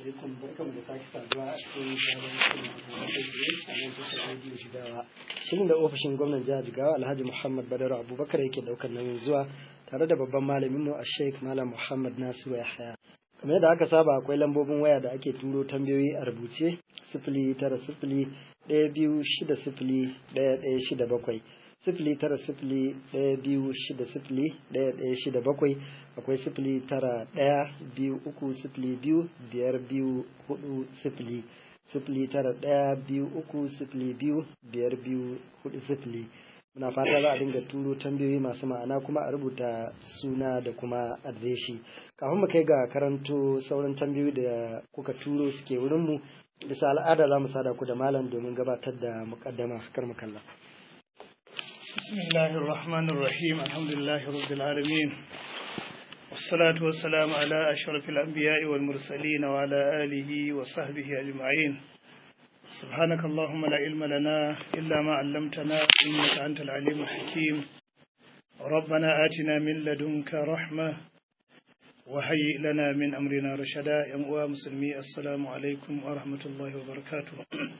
alaikum barkamu da sake saduwa a cikin sabon shirin a nan tashar rediyo jigawa shirin da ofishin gwamnan jihar jigawa alhaji muhammad badar abubakar yake daukar nauyin zuwa tare da babban malamin mu a sheikh malam muhammad nasiru yahaya kamar yadda aka saba akwai lambobin waya da ake turo tambayoyi a rubuce sifili tara sifili ɗaya biyu shida sifili ɗaya ɗaya shida bakwai sifili tara sifili ɗaya biyu shida sifili ɗaya ɗaya shida bakwai akwai sifili tara ɗaya biyu uku sifili biyu biyar biyu hudu sifili sifili tara ɗaya biyu uku sifili biyu biyar biyu hudu sifili muna fata za a dinga turo tambayoyi masu ma'ana kuma a rubuta suna da kuma adireshi kafin mu kai ga karanto sauran tambayoyi da kuka turo suke wurinmu bisa al'ada za mu sada ku da malam domin gabatar da mukaddama kar mu kalla بسم الله الرحمن الرحيم الحمد لله رب العالمين والصلاة والسلام على أشرف الأنبياء والمرسلين وعلى آله وصحبه أجمعين سبحانك اللهم لا علم لنا إلا ما علمتنا إنك أنت العليم الحكيم ربنا آتنا من لدنك رحمة وهيئ لنا من أمرنا رشدا يا مسلمي السلام عليكم ورحمة الله وبركاته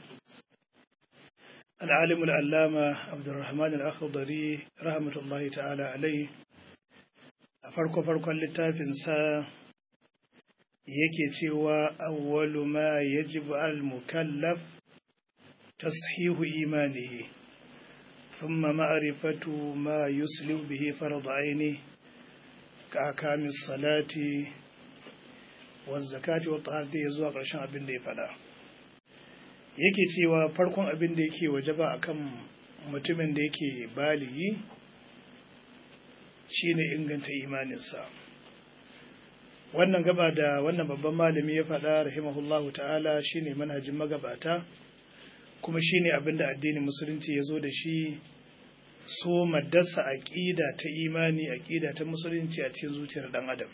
العالم العلامة عبد الرحمن الأخضري رحمة الله تعالى عليه farko farkon littafinsa yake cewa awwalu ma yajibu al mukallaf tashihu imanihi thumma ma'rifatu ma yuslihu bihi farad aini ka akamis salati wa zakati wa taharati zuwa ƙarshen abin da ya faɗa yake cewa farkon abin da yake wajaba akan mutumin da yake baligi shine inganta imaninsa wannan gaba da wannan babban malami ya faɗa rahimahullahu ta'ala shine manhajin magabata kuma shine abin da addinin musulunci ya zo da shi so maddasa aƙida ta imani aƙida ta musulunci a cikin zuciyar ɗan adam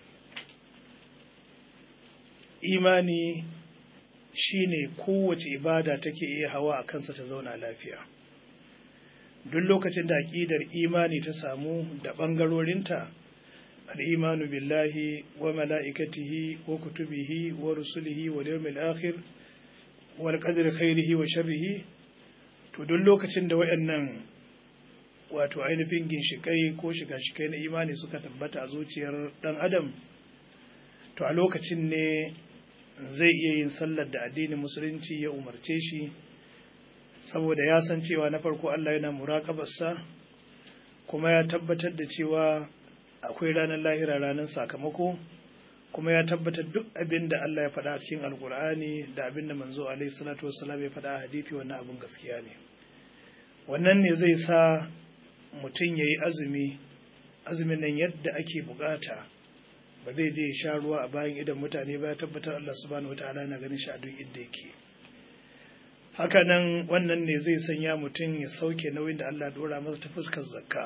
imani shine kowace ibada take iya hawa a kansa ta zauna lafiya duk lokacin da aƙidar imani ta samu da ɓangarorinta al'imanu billahi wa mala'ikatihi wa kutubihi wa rusulihi wa yawmil akhir wal qadri khairihi wa sharrihi to duk lokacin da wayannan wato ainihin ginshikai ko shiga-shikai na imani suka tabbata a zuciyar ɗan adam to a lokacin ne zai iya yin sallar da addinin musulunci ya umarce shi saboda ya san cewa na farko Allah yana muraƙabarsa kuma ya tabbatar da cewa akwai ranar lahira ranar sakamako kuma ya tabbatar duk abin da Allah ya faɗa a cikin alkur'ani da abin da manzo alaihi salatu wassalam ya faɗa a hadisi wannan abin gaskiya ne wannan ne zai sa mutum ya yi azumi azumin nan yadda ake bukata ba zai je sha ruwa a bayan idan mutane ba ya tabbatar Allah subhanahu wataala na ganin shi a duk inda yake hakanan wannan ne zai sanya mutum ya sauke nauyin da Allah dora masa ta fuskar zakka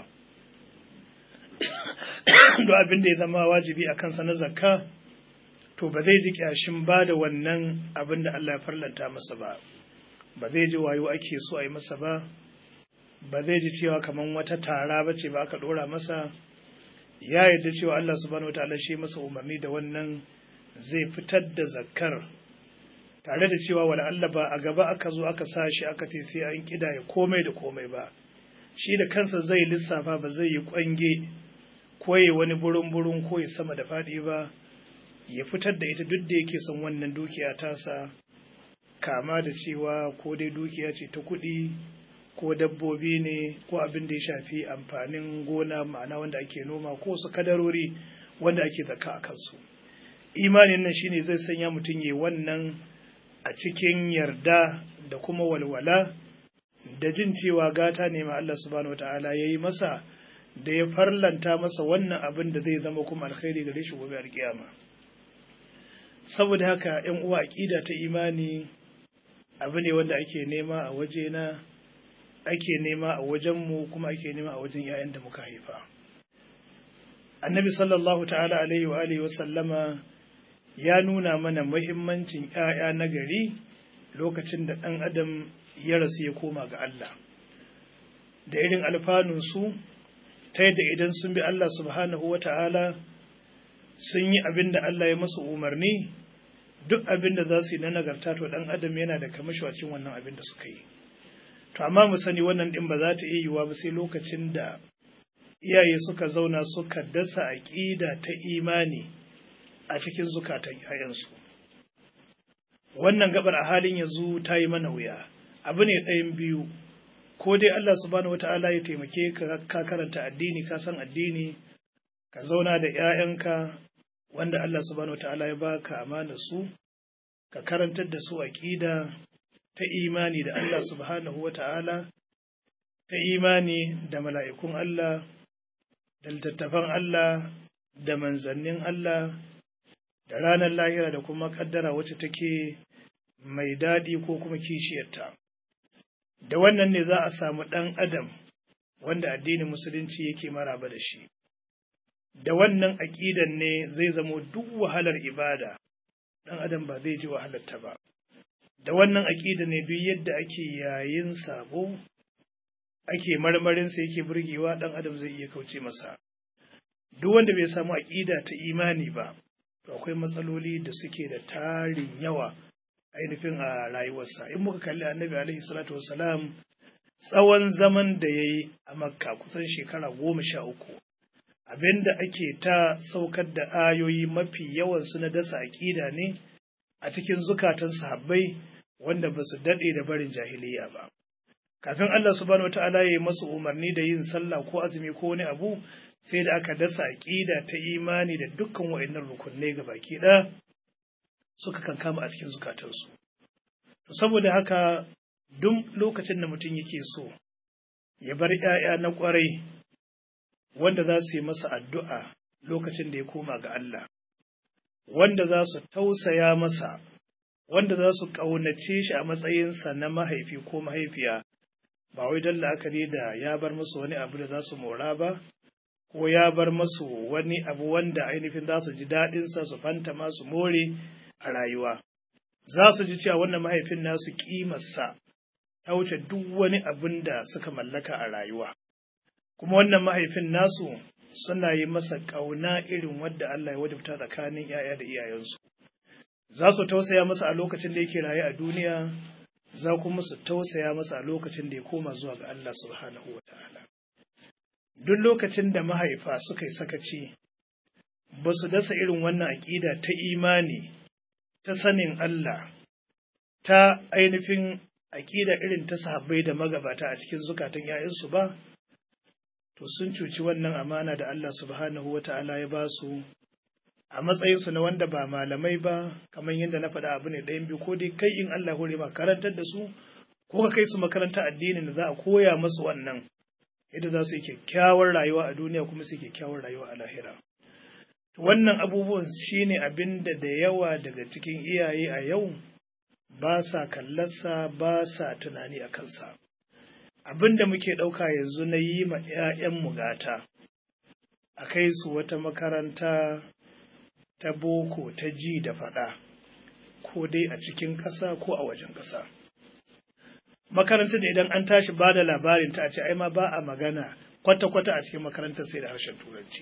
duk abin da ya zama wajibi a kansa na zakka to ba zai ji kyashin ba da wannan abin da Allah ya farlanta masa ba ba zai ji wayo ake so a yi masa ba ba zai ji cewa kamar wata tara ba ce ba aka dora masa ya yarda cewa Allah subhanahu wataala shi masa umarni da wannan zai fitar da zakkar tare da cewa wala Allah ba a gaba aka zo aka sa shi aka ce sai an kidaya komai da komai ba shi da kansa zai lissafa ba zai yi kwange ko ya wani burin burin ko ya sama da faɗi ba ya fitar da ita duk da yake son wannan dukiya tasa kama da cewa ko dai dukiya ce ta kuɗi ko dabbobi ne ko abin da ya shafi amfanin gona ma'ana wanda ake noma ko su kadarori wanda ake zaka a kansu imanin nan shine zai sanya mutum ya wannan a cikin yarda da kuma walwala da jin cewa gata ne ma Allah subhanahu wataala ya yi masa da ya farlanta masa wannan abin da zai zama kuma alkhairi gare shi gobe alkiyama saboda haka yan uwa aqida ta imani abu ne wanda ake nema a wajena ake nema a wajenmu kuma ake nema a wajen 'ya'yan da muka haifa annabi sallallahu ta'ala alaihi wa alihi wa sallama ya nuna mana muhimmancin 'ya'ya na gari lokacin da ɗan adam ya rasu ya koma ga Allah da irin alfanunsu ta yadda idan sun bi Allah subhanahu wa ta'ala sun yi abin da Allah ya masu umarni duk abin da za su yi na nagarta to ɗan adam yana da kamashi a cikin wannan abin da suka yi to amma mu sani wannan ɗin ba za ta iya yiwuwa ba sai lokacin da iyaye suka zauna suka dasa aƙida ta imani a cikin zukatan 'ya'yansu wannan gabar a halin yanzu ta yi mana wuya abu ne ɗayan biyu ko dai Allah subhanahu wata'ala ya taimake ka ka karanta addini ka san addini ka zauna da 'ya'yanka wanda Allah subhanahu wata'ala ya baka amana su ka karantar da su aqida ta imani da Allah subhanahu wata'ala ta imani da mala'ikun Allah da littattafan Allah da manzannin Allah da ranar lahira da kuma kaddara wacce take mai daɗi ko kuma kishiyarta. Da wannan ne za a samu ɗan adam wanda addinin musulunci yake maraba da shi. Da wannan aƙidan ne zai zamo duk wahalar ibada, ɗan adam ba zai ji wahalarta ba. Da wannan aƙida ne duk yadda ake yayin sabo, ake marmarinsa yake burgewa ɗan adam zai iya kauce masa. Duk wanda bai samu aƙida ta imani ba, to akwai matsaloli da suke da tarin yawa ainihin a rayuwarsa in muka kalli annabi alaihi salatu wassalam tsawon zaman da ya yi a makka kusan shekara goma sha uku abinda ake ta saukar da ayoyi mafi yawansu na dasa aƙida ne a cikin zukatan sahabbai wanda ba su daɗe da barin jahiliya ba kafin Allah subhanahu wata'ala ya yi masu umarni da yin sallah ko azumi ko wani abu sai da aka dasa aƙida ta imani da dukkan wa'annan rukunai ga baki ɗaya suka kankama a cikin zukatansu. To saboda haka duk lokacin da mutum yake so ya bar ‘ya'ya na ƙwarai wanda za su yi masa addu'a lokacin da ya koma ga Allah, wanda za su tausaya masa, wanda za su ƙaunace shi a matsayinsa na mahaifi ko mahaifiya, ba wai don la'akari da ya bar musu wani abu da za su mora ba, ko ya bar masu wani abu wanda ainihin za su ji daɗinsa su fanta masu more a rayuwa. Za su ji cewa wannan mahaifin nasu ƙimarsa ta wuce duk wani abin da suka mallaka a rayuwa. Kuma wannan mahaifin nasu suna yi masa ƙauna irin wadda Allah ya wajabta tsakanin ‘ya'ya da iyayensu. Za su tausaya masa a lokacin da yake raye a duniya, za kuma su tausaya masa a lokacin da ya koma zuwa ga Allah subhanahu wa ta'ala. duk lokacin da mahaifa suka yi sakaci ba su dasa irin wannan aƙida ta imani ta sanin Allah ta ainihin aƙida irin ta sahabbai da magabata a cikin zukatan ‘ya'yansu ba, to sun cuci wannan amana da Allah subhanahu wa ta'ala ya ba su a matsayinsu na wanda ba malamai ba, kamar yadda na faɗa abu ne ɗayan biyu ko dai kai in Allah hore ma karantar da su, ko ka kai su makaranta addinin da za a koya musu wannan. yadda za su yi kyakkyawar rayuwa a duniya kuma su yi kyakkyawar rayuwa a lahira. Wannan abubuwan shi ne abin da da yawa daga cikin iyaye a yau ba sa kallarsa ba sa tunani a kansa. Abin da muke ɗauka yanzu na yi ma ‘ya'yanmu gata, a kai su wata makaranta ta boko ta ji da faɗa, ko dai a cikin ƙasa ko a wajen ƙasa. makarantar da idan an tashi ba da labarin ta a ce ai ma ba a magana kwata-kwata a cikin makarantar sai da harshen turanci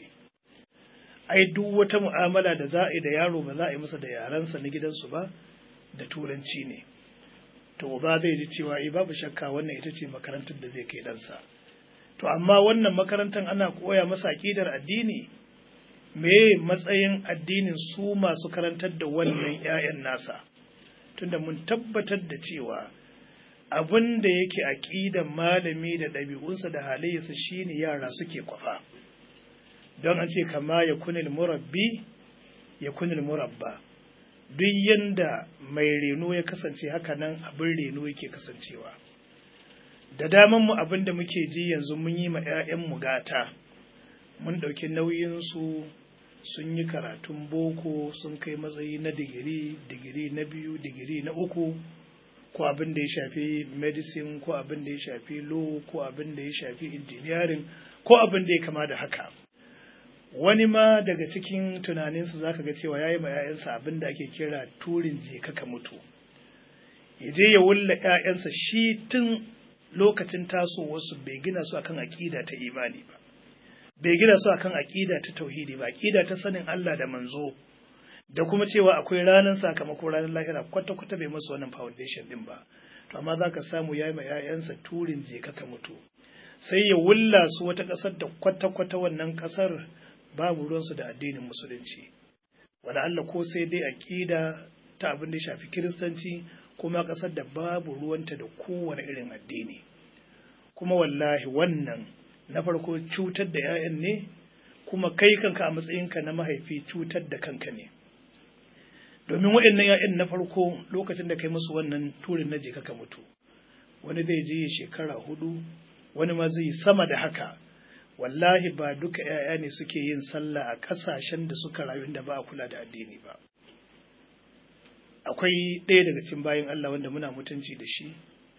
ai duk wata mu'amala da za a yi da yaro ba za a yi masa da yarensa na gidansu ba da turanci ne to ba zai ji cewa eh babu shakka wannan ita ce makarantar da zai kai ɗansa to amma wannan makarantar ana koya masa aƙidar addini me matsayin addinin su masu karantar da wannan 'ya'yan nasa tunda mun tabbatar da cewa abin da yake aƙidan malami da ɗabi'unsa da halayyarsa shine yara suke kwafa don an ce kama ya kunil murabbi ya kunil murabba duk yanda mai reno ya kasance haka nan abin reno yake kasancewa da daman mu abin da muke ji yanzu mun yi ma 'ya'yanmu gata mun ɗauki nauyinsu sun yi karatun boko sun kai matsayi na digiri digiri na biyu digiri na uku ko abin da ya shafi medicine ko abin da ya shafi law ko abin da ya shafi engineering ko abin da ya kama da haka wani ma daga cikin tunaninsu zaka ga cewa ya yi ma 'ya'yansa abin da ake kira turin je ka mutu ya je ya wulla 'ya'yansa shi tun lokacin tasowarsu bai gina su akan aƙida ta imani ba bai gina su akan aƙida ta tauhidi ba aƙida ta sanin Allah da manzo da kuma cewa akwai ranar sakamako ranar lahira kwata-kwata bai masu wannan foundation din ba to amma za ka samu ya yi ma 'ya'yansa turin je ka mutu sai ya wulla su wata ƙasar da kwata-kwata wannan ƙasar babu ruwansu da addinin musulunci wala Allah ko sai dai aƙida ta abin da ya shafi kiristanci kuma ƙasar da babu ruwanta da kowane irin addini kuma wallahi wannan na farko cutar da 'ya'yan ne kuma kai kanka a matsayinka na mahaifi cutar da kanka ne domin waɗannan 'ya'yan na farko lokacin da kai musu wannan turin na je ka mutu wani zai je shekara hudu wani ma zai sama da haka wallahi ba duka 'ya'ya ne suke yin sallah a ƙasashen da suka rayu da ba a kula da addini ba akwai ɗaya daga cikin bayan Allah wanda muna mutunci da shi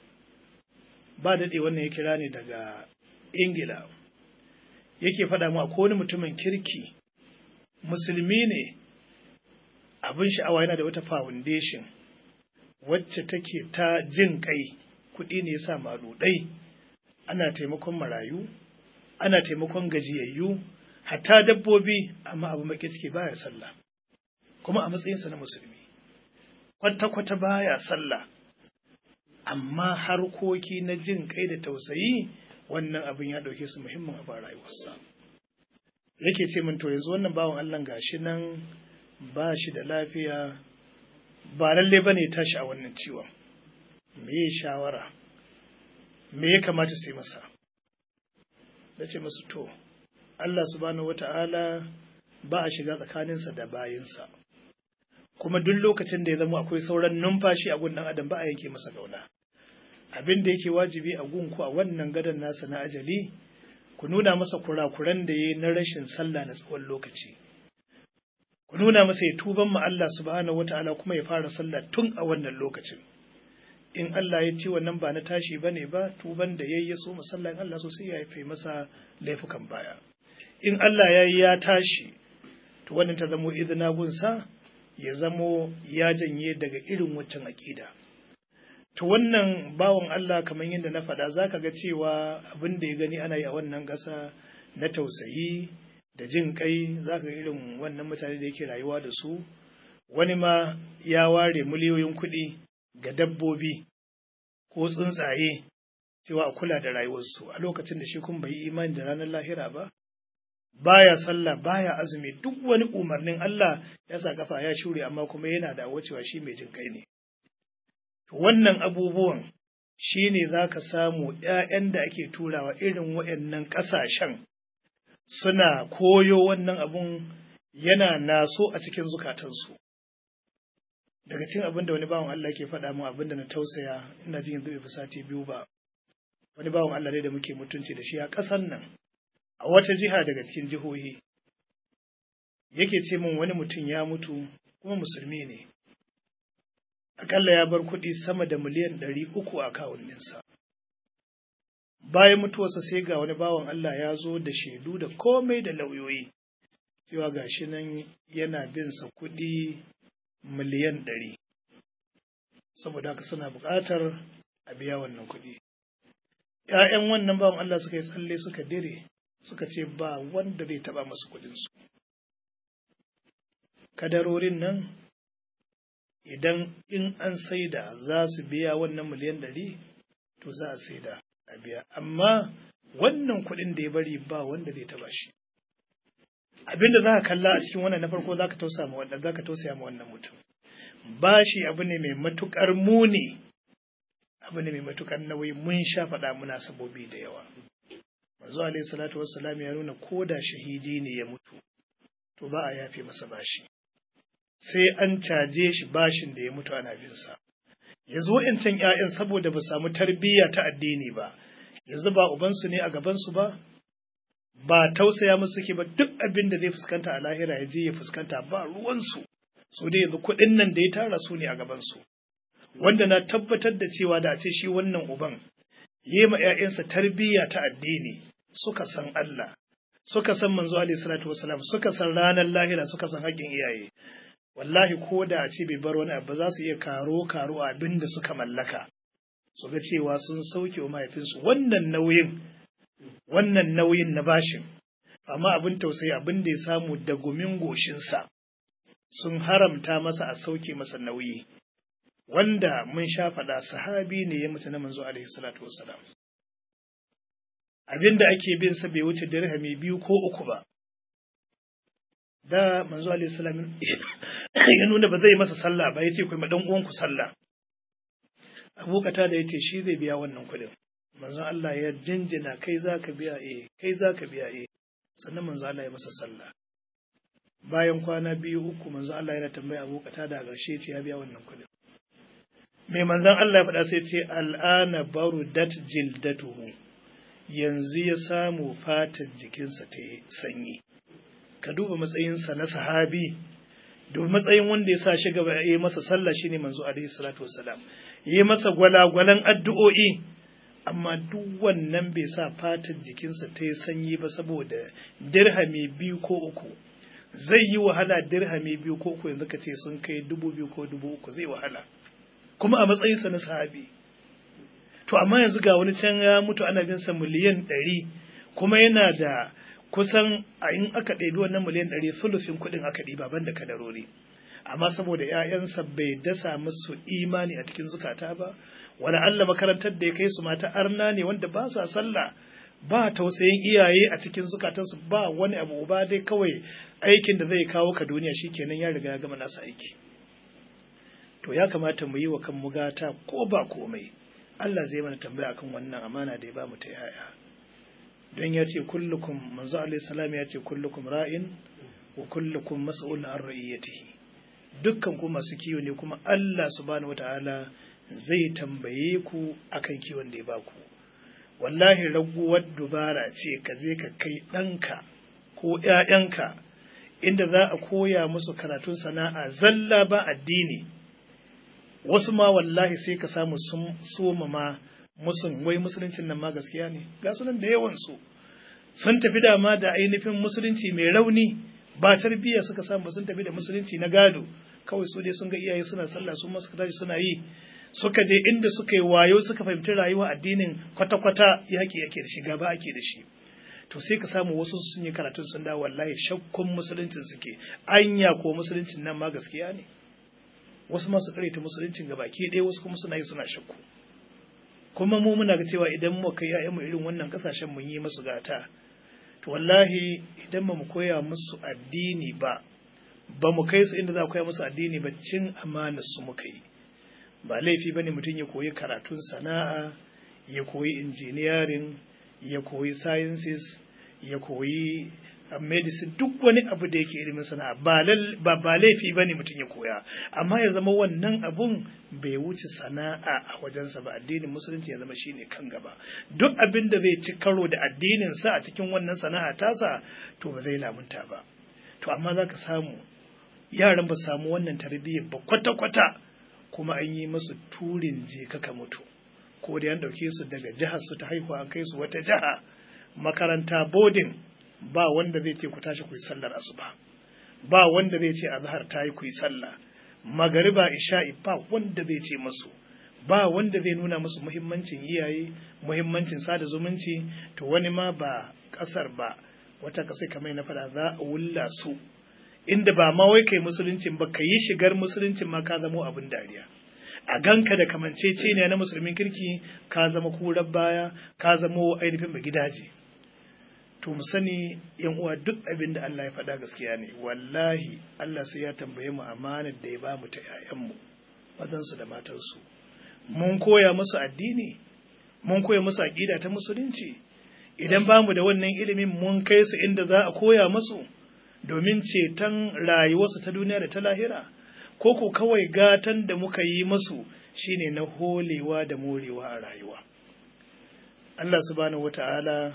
ba daɗe wannan ya kira ne daga ingila yake faɗa mu akwai wani mutumin kirki musulmi ne abin sha'awa yana da wata foundation wacce take ta jin kai kuɗi ne yasa maɗuɗai ana taimakon marayu ana taimakon gajiyayyu hatta dabbobi amma abu maki ciki baya sallah kuma a matsayinsa na musulmi kwata-kwata baya sallah amma harkoki na jin kai da tausayi wannan abin ya ɗauke su muhimmin abu a rayuwarsa yake ce min to yanzu wannan bawan Allah gashi nan ba shi da lafiya ba lalle bane tashi a wannan ciwon me ya shawara me ya kamata sai masa da ce masu to Allah subhanahu wata'ala ba a shiga tsakaninsa da bayinsa kuma duk lokacin da ya zama akwai sauran numfashi a gun ɗan adam ba a yanke masa gauna abin da yake wajibi a gunku a wannan gadon nasa na ajali ku nuna masa kurakuran da ya yi na rashin sallah na tsawon lokaci ku nuna masa ya tuban ma Allah subhanahu wata'ala kuma ya fara sallah tun a wannan lokacin in Allah ya ce wannan ba na tashi ba ne ba tuban da ya yi ya so musalla in Allah so sai ya haife masa laifukan baya in Allah ya yi ya tashi to wannan ta zamo izina gunsa ya zamo ya janye daga irin waccan aƙida to wannan bawan Allah kamar yadda na faɗa za ka ga cewa abin da ya gani ana yi a wannan ƙasa na tausayi da jin kai za ka ga irin wannan mutane da yake rayuwa da su wani ma ya ware miliyoyin kuɗi ga dabbobi ko tsuntsaye cewa a kula da rayuwarsu a lokacin da shi kun bai imani da ranar lahira ba baya sallah baya azumi duk wani umarnin Allah ya sa kafa ya shure amma kuma yana da cewa shi mai jin kai ne wannan abubuwan shi ne za ka samu ‘ya'yan da ake turawa irin waɗannan ƙasashen suna koyo wannan abun yana naso a cikin zukatansu daga cikin abin da wani bawan Allah ke faɗa mu abin da na tausaya ina jin yanzu bai fi sati biyu ba wani bawan Allah ne da muke mutunci da shi a ƙasan nan a wata jiha daga cikin jihohi yake ce min wani mutum ya mutu kuma musulmi ne akalla ya bar kuɗi sama da miliyan ɗari uku a kawuninsa bayan mutuwarsa sai ga wani bawan Allah ya zo da shaidu da komai da lauyoyi cewa gashi nan yana bin sa kuɗi miliyan ɗari saboda haka suna buƙatar a biya wannan kuɗi ‘ya'yan wannan bawan Allah suka yi tsalle suka dire suka ce ba wanda zai taɓa masu kuɗinsu kadarorin nan idan in an saida za su biya wannan miliyan ɗari to za a saida a biya amma wannan kuɗin da ya bari ba wanda zai taɓa shi abinda za ka kalla a cikin wannan na farko za ka tausaya ma wannan za ka tausaya ma wannan mutum bashi abu ne mai matukar muni abu ne mai matukar nauyi mun sha faɗa muna sabobi da yawa manzo alaihi salatu wassalam ya nuna ko da shahidi ne ya mutu to ba a yafe masa bashi sai an caje shi bashin da ya mutu ana bin sa yanzu wa'ancan ƴaƴan saboda ba samu tarbiyya ta addini ba yanzu ba ubansu ne a gabansu ba ba tausaya musu suke ba duk abin da zai fuskanta a lahira ya je ya fuskanta ba ruwansu su dai yanzu kuɗin nan da ya tara su ne a gabansu wanda na tabbatar da cewa da a ce shi wannan uban yi ma ‘ya'yansa tarbiyya ta addini suka san Allah suka san manzo alaihi salatu wasalam suka san ranar lahira suka san haƙƙin iyaye wallahi ko da a ce bai bar wani abu za su iya karo karo abin da suka mallaka su ga cewa sun sauke wa mahaifinsu wannan nauyin wannan nauyin na bashin amma abin tausayi abin da ya samu da gumin goshinsa sun haramta masa a sauke masa nauyi wanda mun sha faɗa sahabi ne ya mutu na manzo alaihi salatu wassalam abinda ake bin sa bai wuce dirhami biyu ko uku ba da manzo alaihi salam ya nuna ba zai masa sallah ba yace kai ma dan uwanku sallah Abu da yace shi zai biya wannan kuɗin manzo Allah ya jinjina kai zaka biya eh kai zaka biya eh sannan manzo Allah ya masa sallah bayan kwana biyu uku manzo Allah yana tambaya Abu da ƙarshe ce ya biya wannan kuɗin mai manzon Allah ya faɗa sai ce al'ana barudat jildatuhu yanzu ya samu fatar jikinsa ta yi sanyi ka duba matsayinsa na sahabi duba matsayin wanda ya sa shi gaba ya yi masa sallah shine manzo alaihi salatu wassalam yi masa gwalagwalan addu'o'i amma duk wannan bai sa fatar jikinsa ta yi sanyi ba saboda dirhami biyu ko uku zai yi wahala dirhami biyu ko uku yanzu ka ce sun kai dubu biyu ko dubu uku zai wahala kuma a matsayinsa na sahabi to amma yanzu ga wani can ya mutu ana bin sa miliyan ɗari kuma yana da kusan a in aka ɗebi wannan miliyan ɗari sulufin kuɗin aka ɗiba ban da kadarori amma saboda ‘ya'yansa bai dasa musu imani a cikin zukata ba wani Allah makarantar da ya kai su mata arna ne wanda ba sa sallah ba tausayin iyaye a cikin zukatansu ba wani abu ba dai kawai aikin da zai kawo ka duniya shikenan ya riga ya gama nasa aiki to ya kamata mu yi wa kanmu gata ko ba komai Allah zai mana tambaya akan wannan amana da ya ba mu ta yaya don ya ce kullukum manzo alaihi salam ya ce kullukum ra'in wa kullukum mas'ul an ra'iyatihi dukkan ku masu kiwo ne kuma Allah subhanahu wataala zai tambaye ku akan kiwon da ya ba ku wallahi raguwar dubara ce ka je ka kai ɗanka ko ‘ya'yanka inda za a koya musu karatun sana'a zalla ba addini wasu ma wallahi sai ka samu sun soma ma musun wai musuluncin nan ma gaskiya ne ga sunan da yawansu sun tafi dama da ainihin musulunci mai rauni ba tarbiyya suka samu sun tafi da musulunci na gado kawai su dai sun ga iyaye suna sallah su ma suka tashi suna yi suka je inda suka yi wayo suka fahimci rayuwa addinin kwata-kwata yaki yake da shi gaba ake da shi to sai ka samu wasu sun yi karatun sun dawo wallahi shakkun musuluncin suke anya ko musuluncin nan ma gaskiya ne wasu masu ta musuluncin gaba ke ɗaya wasu kuma suna yi suna shakku kuma mu muna ga cewa idan mu kai mu irin wannan kasashen mun yi musu gata to wallahi idan ba mu koya musu addini ba ba mu kai su inda za a koya musu addini ba cin amanar su muka yi ba laifi bane mutum ya koyi karatun sana'a ya koyi engineering ya koyi sciences ya koyi medicine duk wani abu da yake ilimin sana'a ba ba laifi bane mutum ya koya amma ya zama wannan abun bai wuce sana'a a wajensa ba addinin musulunci ya zama shine kan gaba duk abin da zai ci karo da addinin sa a cikin wannan sana'a tasa to ba zai lamunta ba to amma zaka samu yaran ba samu wannan tarbiyyar ba kwata-kwata kuma an yi masu turin je kaka mutu ko da an ɗauke su daga jihar su ta haihuwa an kai su wata jiha makaranta boarding ba wanda zai ce ku tashi ku yi sallar asuba ba wanda zai ce azhar ta yi ku yi sallah magariba isha'i ba wanda zai ce masu ba wanda zai nuna musu muhimmancin iyaye muhimmancin sada zumunci to wani ma ba kasar ba wata kasai kamar na fada za a wulla su inda ba ma wai kai musuluncin ba ka yi shigar musuluncin ma ka zamo abin dariya a ganka da kamancece ne na musulmin kirki ka zama kurar baya ka zamo ainihin ba gidaje to mu sani yan uwa duk abin da Allah ya faɗa gaskiya ne wallahi Allah sai ya tambaye mu amanar da ya ba mu ta ƴaƴanmu mazansu da matansu mun koya musu addini mun koya musu aƙida ta musulunci idan ba mu da wannan ilimin mun kai su inda za a koya musu domin ceton rayuwarsu ta duniya da ta lahira ko ko kawai gatan da muka yi musu shine na holewa da morewa a rayuwa Allah subhanahu wata'ala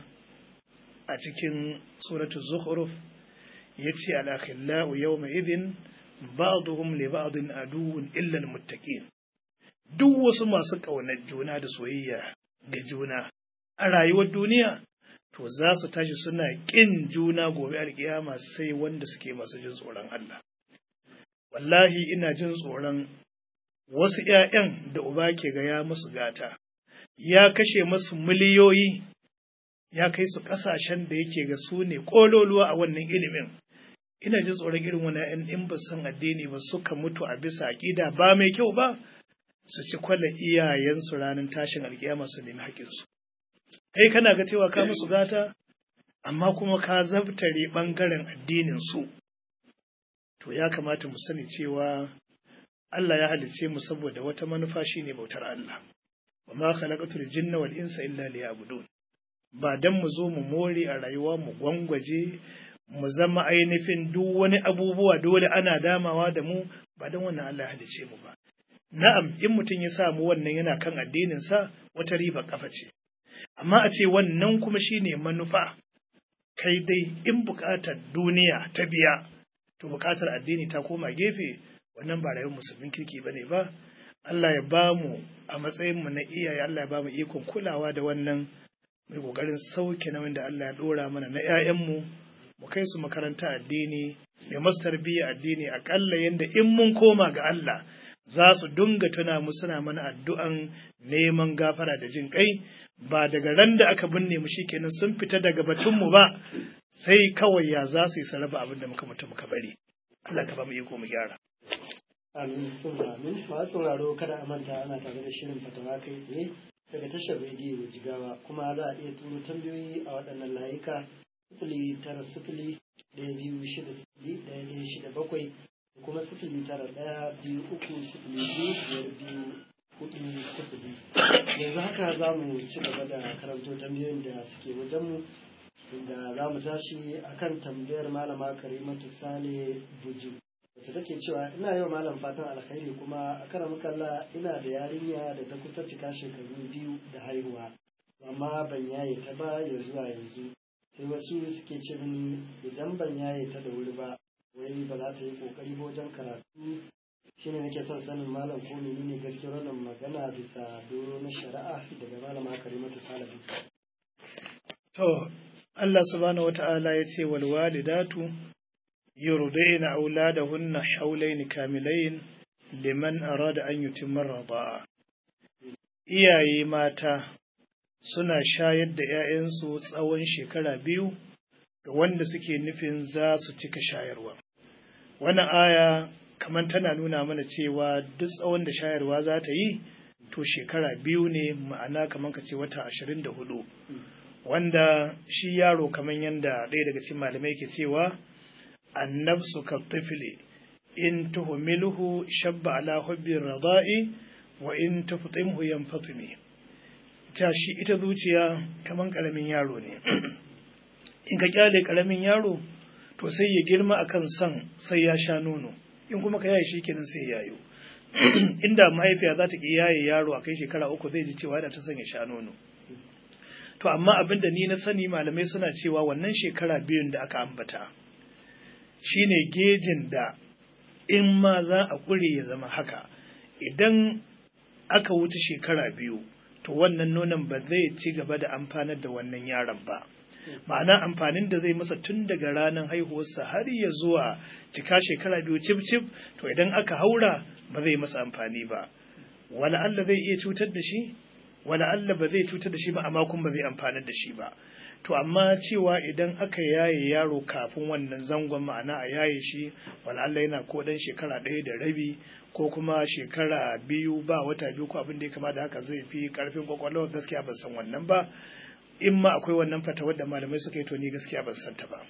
a cikin suratu zukhruf yace al-akhillau yawma idhin ba'dhum li ba'din aduwwun illa al-muttaqin duk wasu masu ƙaunar juna da soyayya ga juna a rayuwar duniya to za su tashi suna ƙin juna gobe alkiyama sai wanda suke masu jin tsoron Allah. Wallahi ina jin tsoron wasu ‘ya'yan da uba ke ga ya musu gata, ya kashe masu miliyoyi, ya kai su ƙasashen da yake ga su ne ƙololuwa a wannan ilimin, ina jin tsoron irin wani ‘yan in ba san addini ba suka mutu a bisa aƙida ba mai kyau ba su ci kwalla iyayensu ranar tashin alkiyama su nemi haƙinsu kai kana ga cewa ka musu gata amma kuma ka zabtare ɓangaren addinin su to ya kamata mu sani cewa Allah ya halicce mu saboda wata manufa shine bautar Allah wa ma khalaqatul jinna wal insa illa liya'budun ba dan mu zo mu more a rayuwa mu gwangwaje mu zama ainihin duk wani abubuwa dole ana damawa da mu ba dan wannan Allah ya halicce mu ba na'am in mutum ya samu wannan yana kan addinin sa wata riba kafa ce amma a ce wannan kuma shine manufa kai dai in buƙatar duniya ta biya to buƙatar addini ta koma gefe wannan ba rayuwar musulmin kirki ba ne ba Allah ya ba mu a matsayinmu na iyaye Allah ya ba mu ikon kulawa da wannan mai ƙoƙarin sauke nauyin da Allah ya ɗora mana na 'ya'yanmu mu kai su makaranta addini mai masu tarbiyya addini aƙalla yadda in mun koma ga Allah za su dunga tuna mu suna mana addu'an neman gafara da jin kai ba daga ran da aka binne mu shikenan sun fita daga batunmu ba sai kawai ya za su yi sarrafa abin da muka mutu muka bari Allah ka ba mu iko mu gyara amin sun amin masu sauraro kada a manta ana tare da shirin fatawa kai tsaye daga tashar rediyo jigawa kuma za a iya turo tambayoyi a waɗannan layuka sifili tara sifili ɗaya biyu shida sifili ɗaya ɗaya shida bakwai da kuma sifili tara ɗaya biyu uku sifili biyu biyar biyu hudu sifili yanzu haka za mu ci gaba da karanto tambayoyin da suke wajenmu inda za mu tashi akan tambayar malama karimatu sale buju wata take cewa ina yau malam fatan alkhairi kuma a karan kalla ina da yarinya da ta kusa cika shekaru biyu da haihuwa amma ban yaye ta ba ya zuwa yanzu sai wasu suke ce mini idan ban yaye ta da wuri ba wai ba za ta yi kokari ba wajen karatu shine nake son sanin malam ko menene gaskiyar wannan magana bisa doro na shari'a daga malama karimatu salabi to Allah subhanahu wata'ala ya ce wal walidatu yurdaina auladahunna hawlayn kamilayn liman arada an yutimma rida'a iyaye mata suna shayar da 'ya'yansu tsawon shekara biyu ga wanda suke nufin za su cika shayarwa wannan aya kamar tana nuna mana cewa duk tsawon da shayarwa za ta yi to shekara biyu ne ma'ana kamar ka ce wata ashirin da hudu wanda shi yaro kamar yadda ɗaya daga cikin malamai ke cewa annabsu ka tifli in tuhumilhu shabba ala hubbi rada'i wa in tuftimhu yanfatimi ta shi ita zuciya kamar karamin yaro ne in ka kyale karamin yaro to sai ya girma akan son sai ya sha nono in kuma ka yaye shi kenan sai yayo inda mahaifiya za ta ki yaye yaro a kai shekara uku zai ji cewa da ta son ya sha nono to amma abin da ni na sani malamai suna cewa wannan shekara biyun da aka ambata shine gejin da in ma za a kure ya zama haka idan aka wuce shekara biyu to wannan nonon ba zai ci gaba da amfanar da wannan yaron ba ma'ana amfanin da zai masa tun daga ranar haihuwarsa har ya zuwa cika shekara biyu cif cif to idan aka haura ba zai masa amfani ba wala Allah zai iya cutar da shi wala Allah ba zai cutar da shi ba amma kuma ba zai amfanar da shi ba to amma cewa idan aka yaye yaro kafin wannan zangon ma'ana a yaye shi wala Allah yana ko dan shekara ɗaya da rabi ko kuma shekara biyu ba wata biyu ko abin da ya kama da haka zai fi karfin kwakwalwa gaskiya ban san wannan ba in ma akwai wannan fatawar da malamai suka yi to ni gaskiya ban san ta ba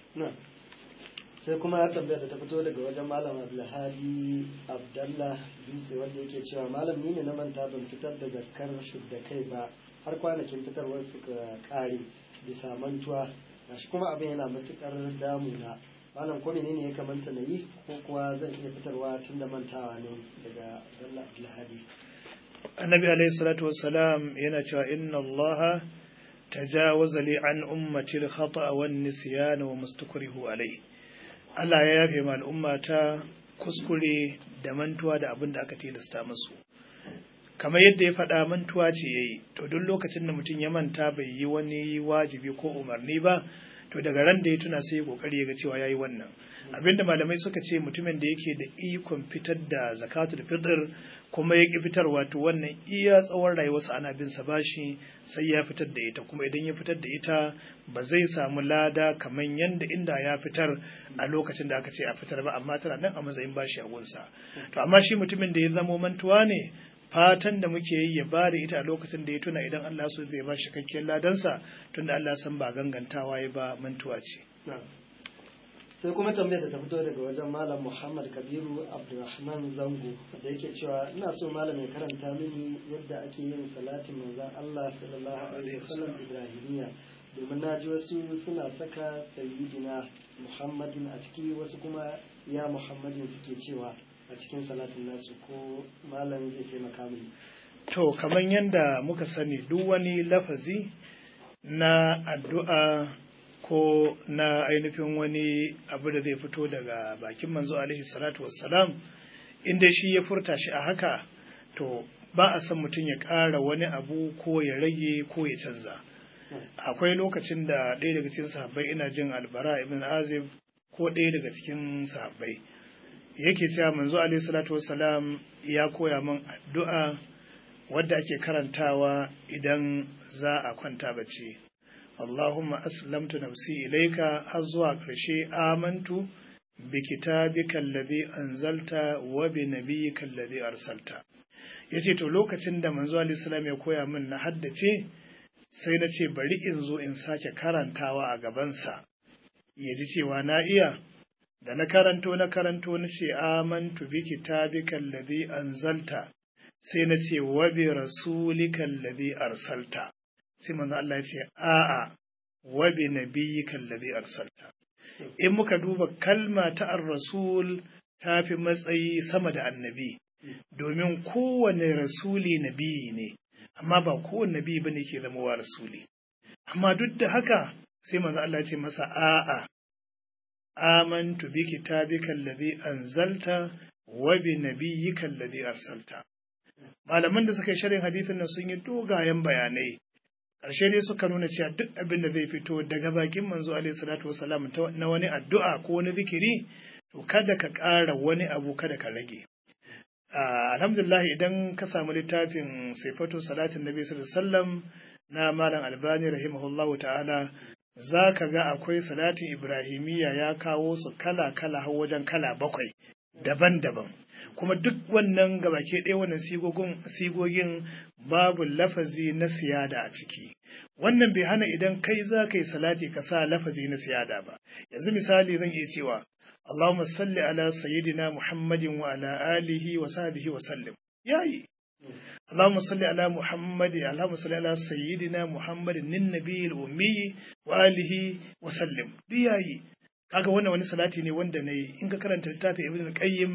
sai kuma tambayar da ta fito daga wajen malam abdulhadi abdallah dutse wanda yake cewa malam ni ne na manta ban fitar da zakar da kai ba har kwanakin fitarwar suka kare bisa mantuwa gashi kuma abin yana matukar damuna malam ko menene ya kamanta na yi ko kuwa zan iya fitarwa tun da mantawa ne daga abdallah abdulhadi annabi alaihi salatu wassalam yana cewa inna allaha tajawaza li an ummati al-khata wa an-nisyan wa mustakrihu alayhi Allah ya yafe ma al'umma ta kuskure da mantuwa da abin da aka tilasta musu kamar yadda ya faɗa mantuwa ce yayi to duk lokacin da mutum ya manta bai yi wani wajibi ko umarni ba to daga ran da ya tuna sai ya kokari ya ga cewa yayi wannan abinda malamai suka ce mutumin da yake da ikon fitar da zakatul fitr kuma ya ki fitar wato wannan iya tsawon rayuwarsa ana bin sa bashi sai ya fitar da ita kuma idan ya fitar da ita ba zai samu lada kamar yanda inda ya fitar a lokacin da aka ce a fitar ba amma tana nan a matsayin bashi a gunsa to amma shi mutumin da ya zamo mantuwa ne fatan da muke yi ya bada ita a lokacin da ya tuna idan Allah so zai ba shi cikakken ladansa tunda Allah san ba gangantawa ya ba mantuwa ce sai kuma tambayar da ta fito daga wajen malam muhammad kabiru abdulrahman zango da yake cewa ina so malam ya karanta mini yadda ake yin salatin manzon allah sallallahu alaihi wasallam ibrahimiya domin na ji wasu suna saka sayyidina muhammadin a ciki wasu kuma ya muhammadin suke cewa a cikin salatin nasu ko malam zai taimaka mini to kamar yadda muka sani duk wani lafazi na addu'a ko na ainihin wani abu da zai fito daga bakin manzo alaihi salatu wassalam inda shi ya furta shi a haka to ba a san mutum ya ƙara wani abu ko ya rage ko ya canza akwai lokacin da ɗaya daga cikin sahabbai ina jin albara ibn azib ko ɗaya daga cikin sahabbai yake cewa manzo alaihi salatu wassalam ya koya min addu'a wadda ake karantawa idan za a kwanta bacci Allahumma aslamtu nafsi ilaika har zuwa ƙarshe amantu bi kitabika alladhi anzalta wa bi nabiyyika alladhi arsalta yace to lokacin da manzo Ali salam ya koya min na haddace sai na ce bari in zo in sake karantawa a gabansa ya ji cewa na iya da na karanto na karanto na ce amantu bi kitabika alladhi anzalta sai na ce wa bi rasulika alladhi arsalta sai manzo Allah ya ce a'a wa bi nabiyyika alladhi arsalta in muka duba kalma ta ar-rasul ta fi matsayi sama da annabi domin kowane rasuli nabi ne amma ba kowane nabi bane ke zama wa rasuli amma duk da haka sai manzo Allah ya ce masa a'a amantu bi kitabika alladhi anzalta wa bi nabiyyika alladhi arsalta malaman da suka yi sharhin hadisin nan sun yi dogayen bayanai ƙarshe dai suka nuna cewa duk abin da zai fito daga bakin manzo alaihi salatu wasalam na wani addu'a ko wani zikiri to kada ka ƙara wani abu kada ka rage alhamdulillah idan ka samu littafin sifatu salatin nabi sallallahu alaihi wasallam na malam albani rahimahullahu ta'ala za ka ga akwai salatin ibrahimiyya ya kawo su kala kala har wajen kala bakwai daban-daban kuma duk wannan gabake ɗaya wannan sigogin babu lafazi na siyada a ciki wannan bai hana idan kai za ka yi salati ka sa lafazi na siyada ba yanzu misali zan iya cewa Allahumma salli ala sayyidina Muhammadin wa ala alihi wa sahbihi wa sallim yayi Allahumma salli ala Muhammad Allahumma salli ala sayyidina Muhammadin nin nabiyil ummi wa alihi wa sallim yayi kaga wannan wani salati ne wanda nayi in ka karanta littafin Ibn Qayyim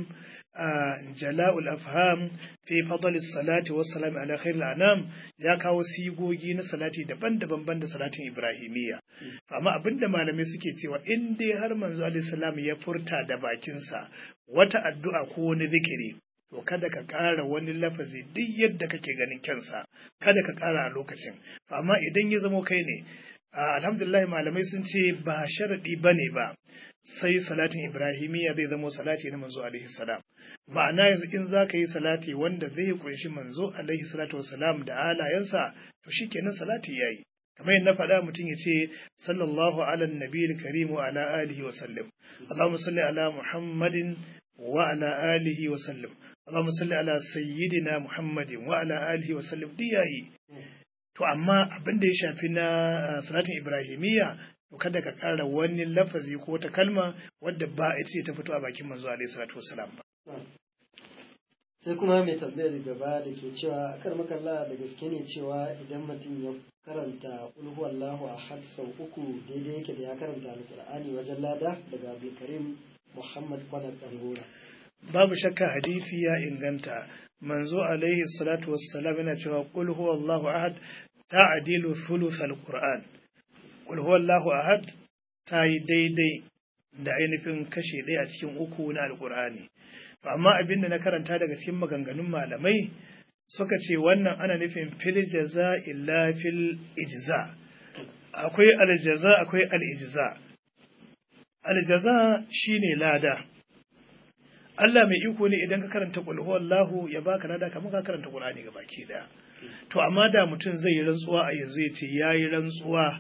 jala'ul afham fi fadl salati was salam ala khairil anam ya kawo sigogi na salati daban-daban banda salatin ibrahimiyya amma abinda malamai suke cewa in dai har manzo alaihi salam ya furta da bakinsa wata addu'a ko wani zikiri to kada ka ƙara wani lafazi duk yadda kake ganin kyansa kada ka ƙara a lokacin amma idan ya zamo kai ne alhamdulillah malamai sun ce ba sharadi bane ba sai salatin ibrahimiyya zai zamo salati na manzo alaihi salam ma'ana yanzu in za ka yi salati wanda zai kunshi manzo alaihi salatu wasalam da alayensa to shikenan salati yayi kamar yadda na faɗa mutum ya ce sallallahu ala nabiyil karim wa ala alihi wa sallam allahumma salli ala muhammadin wa ala alihi wa sallam allahumma salli ala sayyidina muhammadin wa ala alihi wa sallam duk yayi to amma abin da ya shafi na salatin ibrahimiyya to kada ka ƙara wani lafazi ko wata kalma wadda ba ita ce ta fito a bakin manzo alaihi salatu wasalam ba sai kuma mai tambayar gaba da ke cewa akar makalla da gaske ne cewa idan mutum ya karanta ulhu Allahu ahad sau uku daidai yake da ya karanta alqur'ani wajen lada daga Abdulkarim Muhammad Kwadar Dangora babu shakka hadisi ya inganta manzo alaihi salatu wassalam yana cewa qul huwallahu ahad ta'dilu thuluth alquran qul huwallahu ahad ta yi daidai da ainihin kashe ɗaya a cikin uku na alqur'ani to amma abin da na karanta daga cikin maganganun malamai suka ce wannan ana nufin fil jaza illa fil ijza akwai aljaza akwai al ijza aljaza shine lada Allah mai iko ne idan ka karanta qul huwallahu ya baka lada kamar ka karanta Qur'ani ga baki daya to amma da mutum zai yi rantsuwa a yanzu ya ce yayi rantsuwa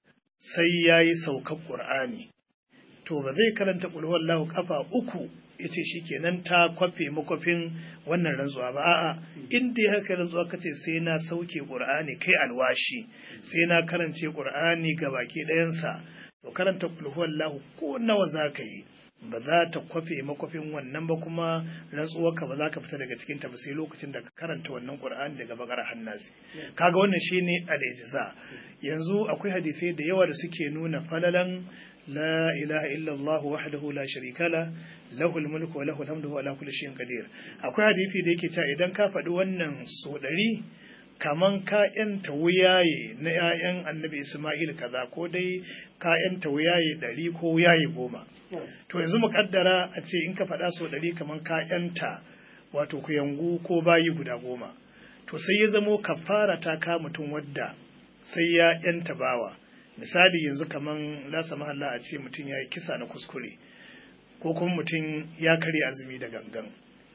sai yayi saukar Qur'ani to ba zai karanta qul huwallahu kafa uku yace shikenan ta kwafe makwafin wannan rantsuwa ba a'a in dai haka rantsuwa kace sai na sauke Qur'ani kai alwashi sai na karance Qur'ani ga baki ɗayansa to karanta qul huwallahu ko nawa zaka yi ba za ta kwafe makwafin wannan ba kuma rantsuwarka ba za ka fita daga cikin ta ba sai lokacin da ka karanta wannan Qur'ani daga bakar hannasi kaga wannan shine al-ijza yanzu akwai hadisai da yawa da suke nuna falalan la ilaha illallah wahdahu la sharika la lahul mulku wa lahul hamdu wa ala kulli shay'in qadir akwai hadisi da yake cewa idan ka faɗi wannan so ɗari kaman ka yanta wuyaye na 'ya'yan annabi Ismail kaza ko dai ka yanta wuyaye ɗari ko wuyaye goma to yanzu mu kaddara a ce in ka faɗa so ɗari kaman ka yanta wato kuyangu ko bayi guda goma to sai ya zamo kafara ta ka mutum wadda sai ya yanta bawa misali yanzu kaman lasa mahalla a ce mutum ya yi kisa na kuskure ko kuma mutum ya karya azumi da gangan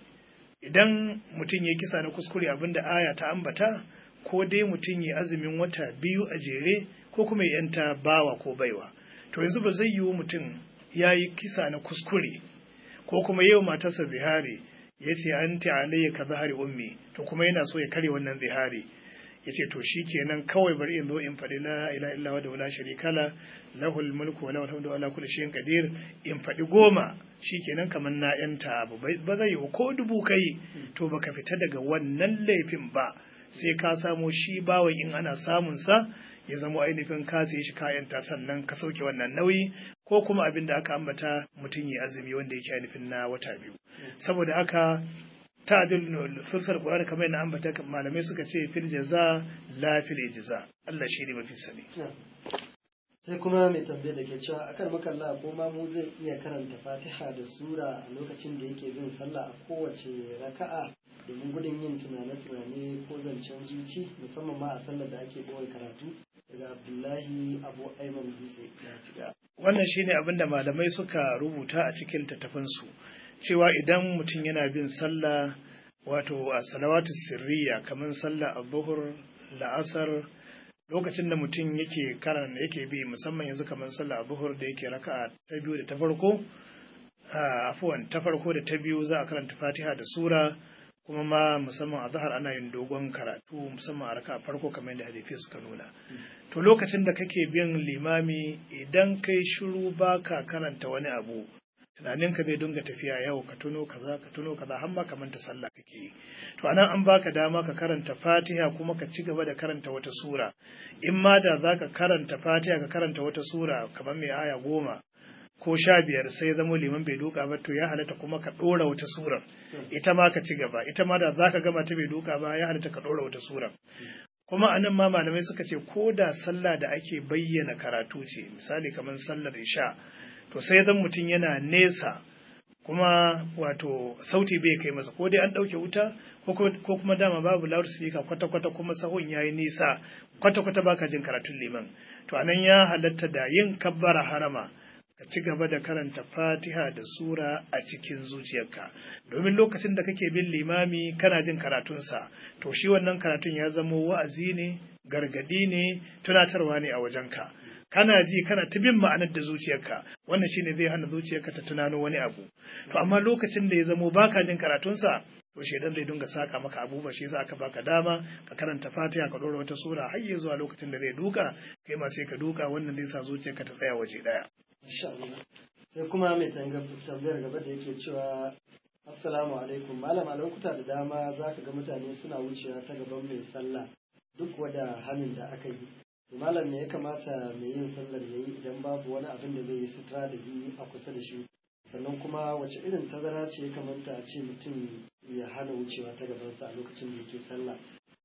idan mutum ya kisa na kuskure abinda aya ta ambata ko dai mutum ya azumin wata biyu a jere ko kuma ya yanta bawa ko baiwa to yanzu ba zai yiwu mutum ya yi kisa na kuskure ko kuma yau matarsa zihari ya ce an alayya ka zahari ummi to kuma yana so ya karya wannan zihari ya ce to shi kenan kawai bari in zo in faɗi la ila illa wa da wala sharika la lahul mulku wa lahul hamdu wa ala kulli shay'in qadir in faɗi goma shi kenan kamar na yanta abu ba zai yi ko dubu kai to baka fita daga wannan laifin ba sai ka samo shi bawan in ana samun sa ya zama ainihin ka sai shi kayanta sannan ka sauke wannan nauyi ko kuma abin da aka ambata mutum ya azumi wanda yake ainihin na wata biyu saboda haka ta'dil sulsal qur'ani kamar yana ambata malamai suka ce fil jaza la fil ijza Allah shi ne mafi sani sai kuma mai tambaye da ke cewa akan makalla ko ma mu zai iya karanta fatiha da sura a lokacin da yake bin sallah a kowace raka'a domin gudun yin tunane-tunane ko zancen zuci musamman ma a sallar da ake boye karatu daga abdullahi abu aiman dutse wannan shine abin da malamai suka rubuta a cikin tattafansu cewa idan mutum yana bin sallah wato a salawatu sirriya kamar sallah a zuhur la'asar lokacin da mutum yake karan yake bi musamman yanzu kamar sallah a zuhur da yake raka'a ta biyu da ta farko afuwan ta farko da ta biyu za a karanta fatiha da sura kuma ma musamman a zahar ana yin dogon karatu musamman a raka farko kamar yadda hadisi suka nuna to lokacin da kake bin limami idan kai shiru baka karanta wani abu tunaninka zai dinga tafiya yau ka tuno kaza ka tuno kaza har ma ka manta sallah kake yi to anan an baka dama ka karanta fatiha kuma ka ci gaba da karanta wata sura in ma da zaka karanta fatiha ka karanta wata sura kamar mai aya goma ko sha biyar sai zamo liman bai duka ba to ya halatta kuma ka ɗora wata surar ita ma ka ci gaba ita ma da za ka gama ta bai duka ba ya halatta ka ɗora wata surar kuma anan ma malamai suka ce ko da sallah da ake bayyana karatu ce misali kamar sallar isha to sai zan mutum yana nesa kuma wato sauti bai kai masa ko dai an ɗauke wuta ko kuma dama babu loudspeaker kwata-kwata kuma sahun yayi nisa kwata-kwata baka jin karatun liman to anan ya halatta da yin kabbara harama ka ci gaba da karanta fatiha da sura a cikin zuciyarka domin lokacin da kake bin limami kana jin karatunsa to shi wannan karatun ya zamo wa'azi ne gargadi ne tunatarwa ne a wajenka kana ji kana ta bin ma'anar da zuciyarka wannan shine zai hana zuciyarka ta tunano wani abu to amma lokacin da ya zamo baka jin karatunsa to shedan zai dinga saka maka abubuwa shi za ka baka dama ka karanta fatiha ka dora wata sura har ya zuwa lokacin da zai duka kai ma sai ka duka wannan zai sa zuciyarka ta tsaya waje daya sai kuma mai tambayar gaba da yake cewa assalamu alaikum malam a lokuta da dama za ka ga mutane suna wucewa ta gaban mai sallah duk wada hannun da aka yi malam me ya kamata mai yin sallar ya yi idan babu wani abin da zai yi sutura da yi a kusa da shi sannan kuma wace irin tazara ce ya kamata a ce mutum ya hana wucewa ta gabansa a lokacin da yake sallah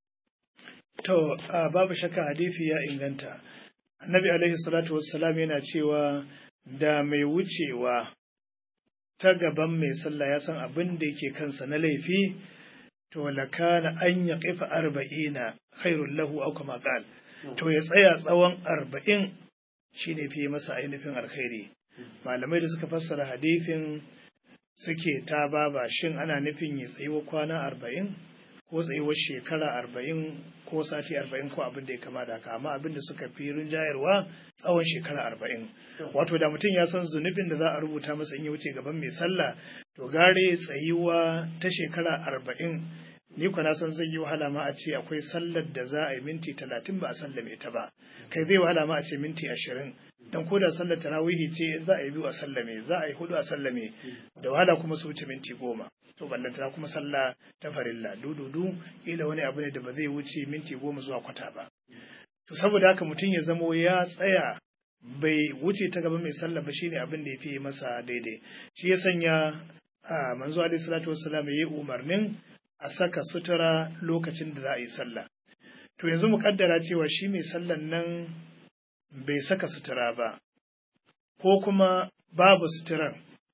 to babu shakka hadisi ya inganta annabi alaihi salatu wassalam yana cewa da mai wucewa ta gaban mai sallah ya san abin da yake kansa na laifi to lakana an ya kifa arba'ina khairul lahu aw kama qal to ya tsaya tsawon arba'in shine fi masa ainihin alkhairi malamai da suka fassara hadithin suke ta baba shin ana nufin ya tsayuwa kwana arba'in ko tsayuwar shekara arba'in ko sati arba'in ko abin da ya kama da haka amma abin da suka fi rinjayarwa tsawon shekara arba'in wato da mutum ya san zunubin da za a rubuta masa in ya wuce gaban mai sallah to gare tsayuwa ta shekara arba'in ni kuwa na san zai yi wahala ma a ce akwai sallar da za a yi minti talatin ba a sallame ta ba kai zai wahala ma a ce minti ashirin dan ko da sallar tarawihi ce za a yi biyu a sallame za a yi hudu a sallame da wahala kuma su wuce minti goma to ballantana kuma sallah ta farilla dududu ila wani abu ne da ba zai wuce minti goma zuwa kwata ba to saboda haka mutum ya zamo ya tsaya bai wuce ta gaba mai sallah ba shine abin da ya fi masa daidai shi ya sanya a manzo alaihi salatu wassalam ya yi umarnin a saka sutura lokacin da za a yi sallah to yanzu mu kaddara cewa shi mai sallan nan bai saka sutura ba ko kuma babu suturan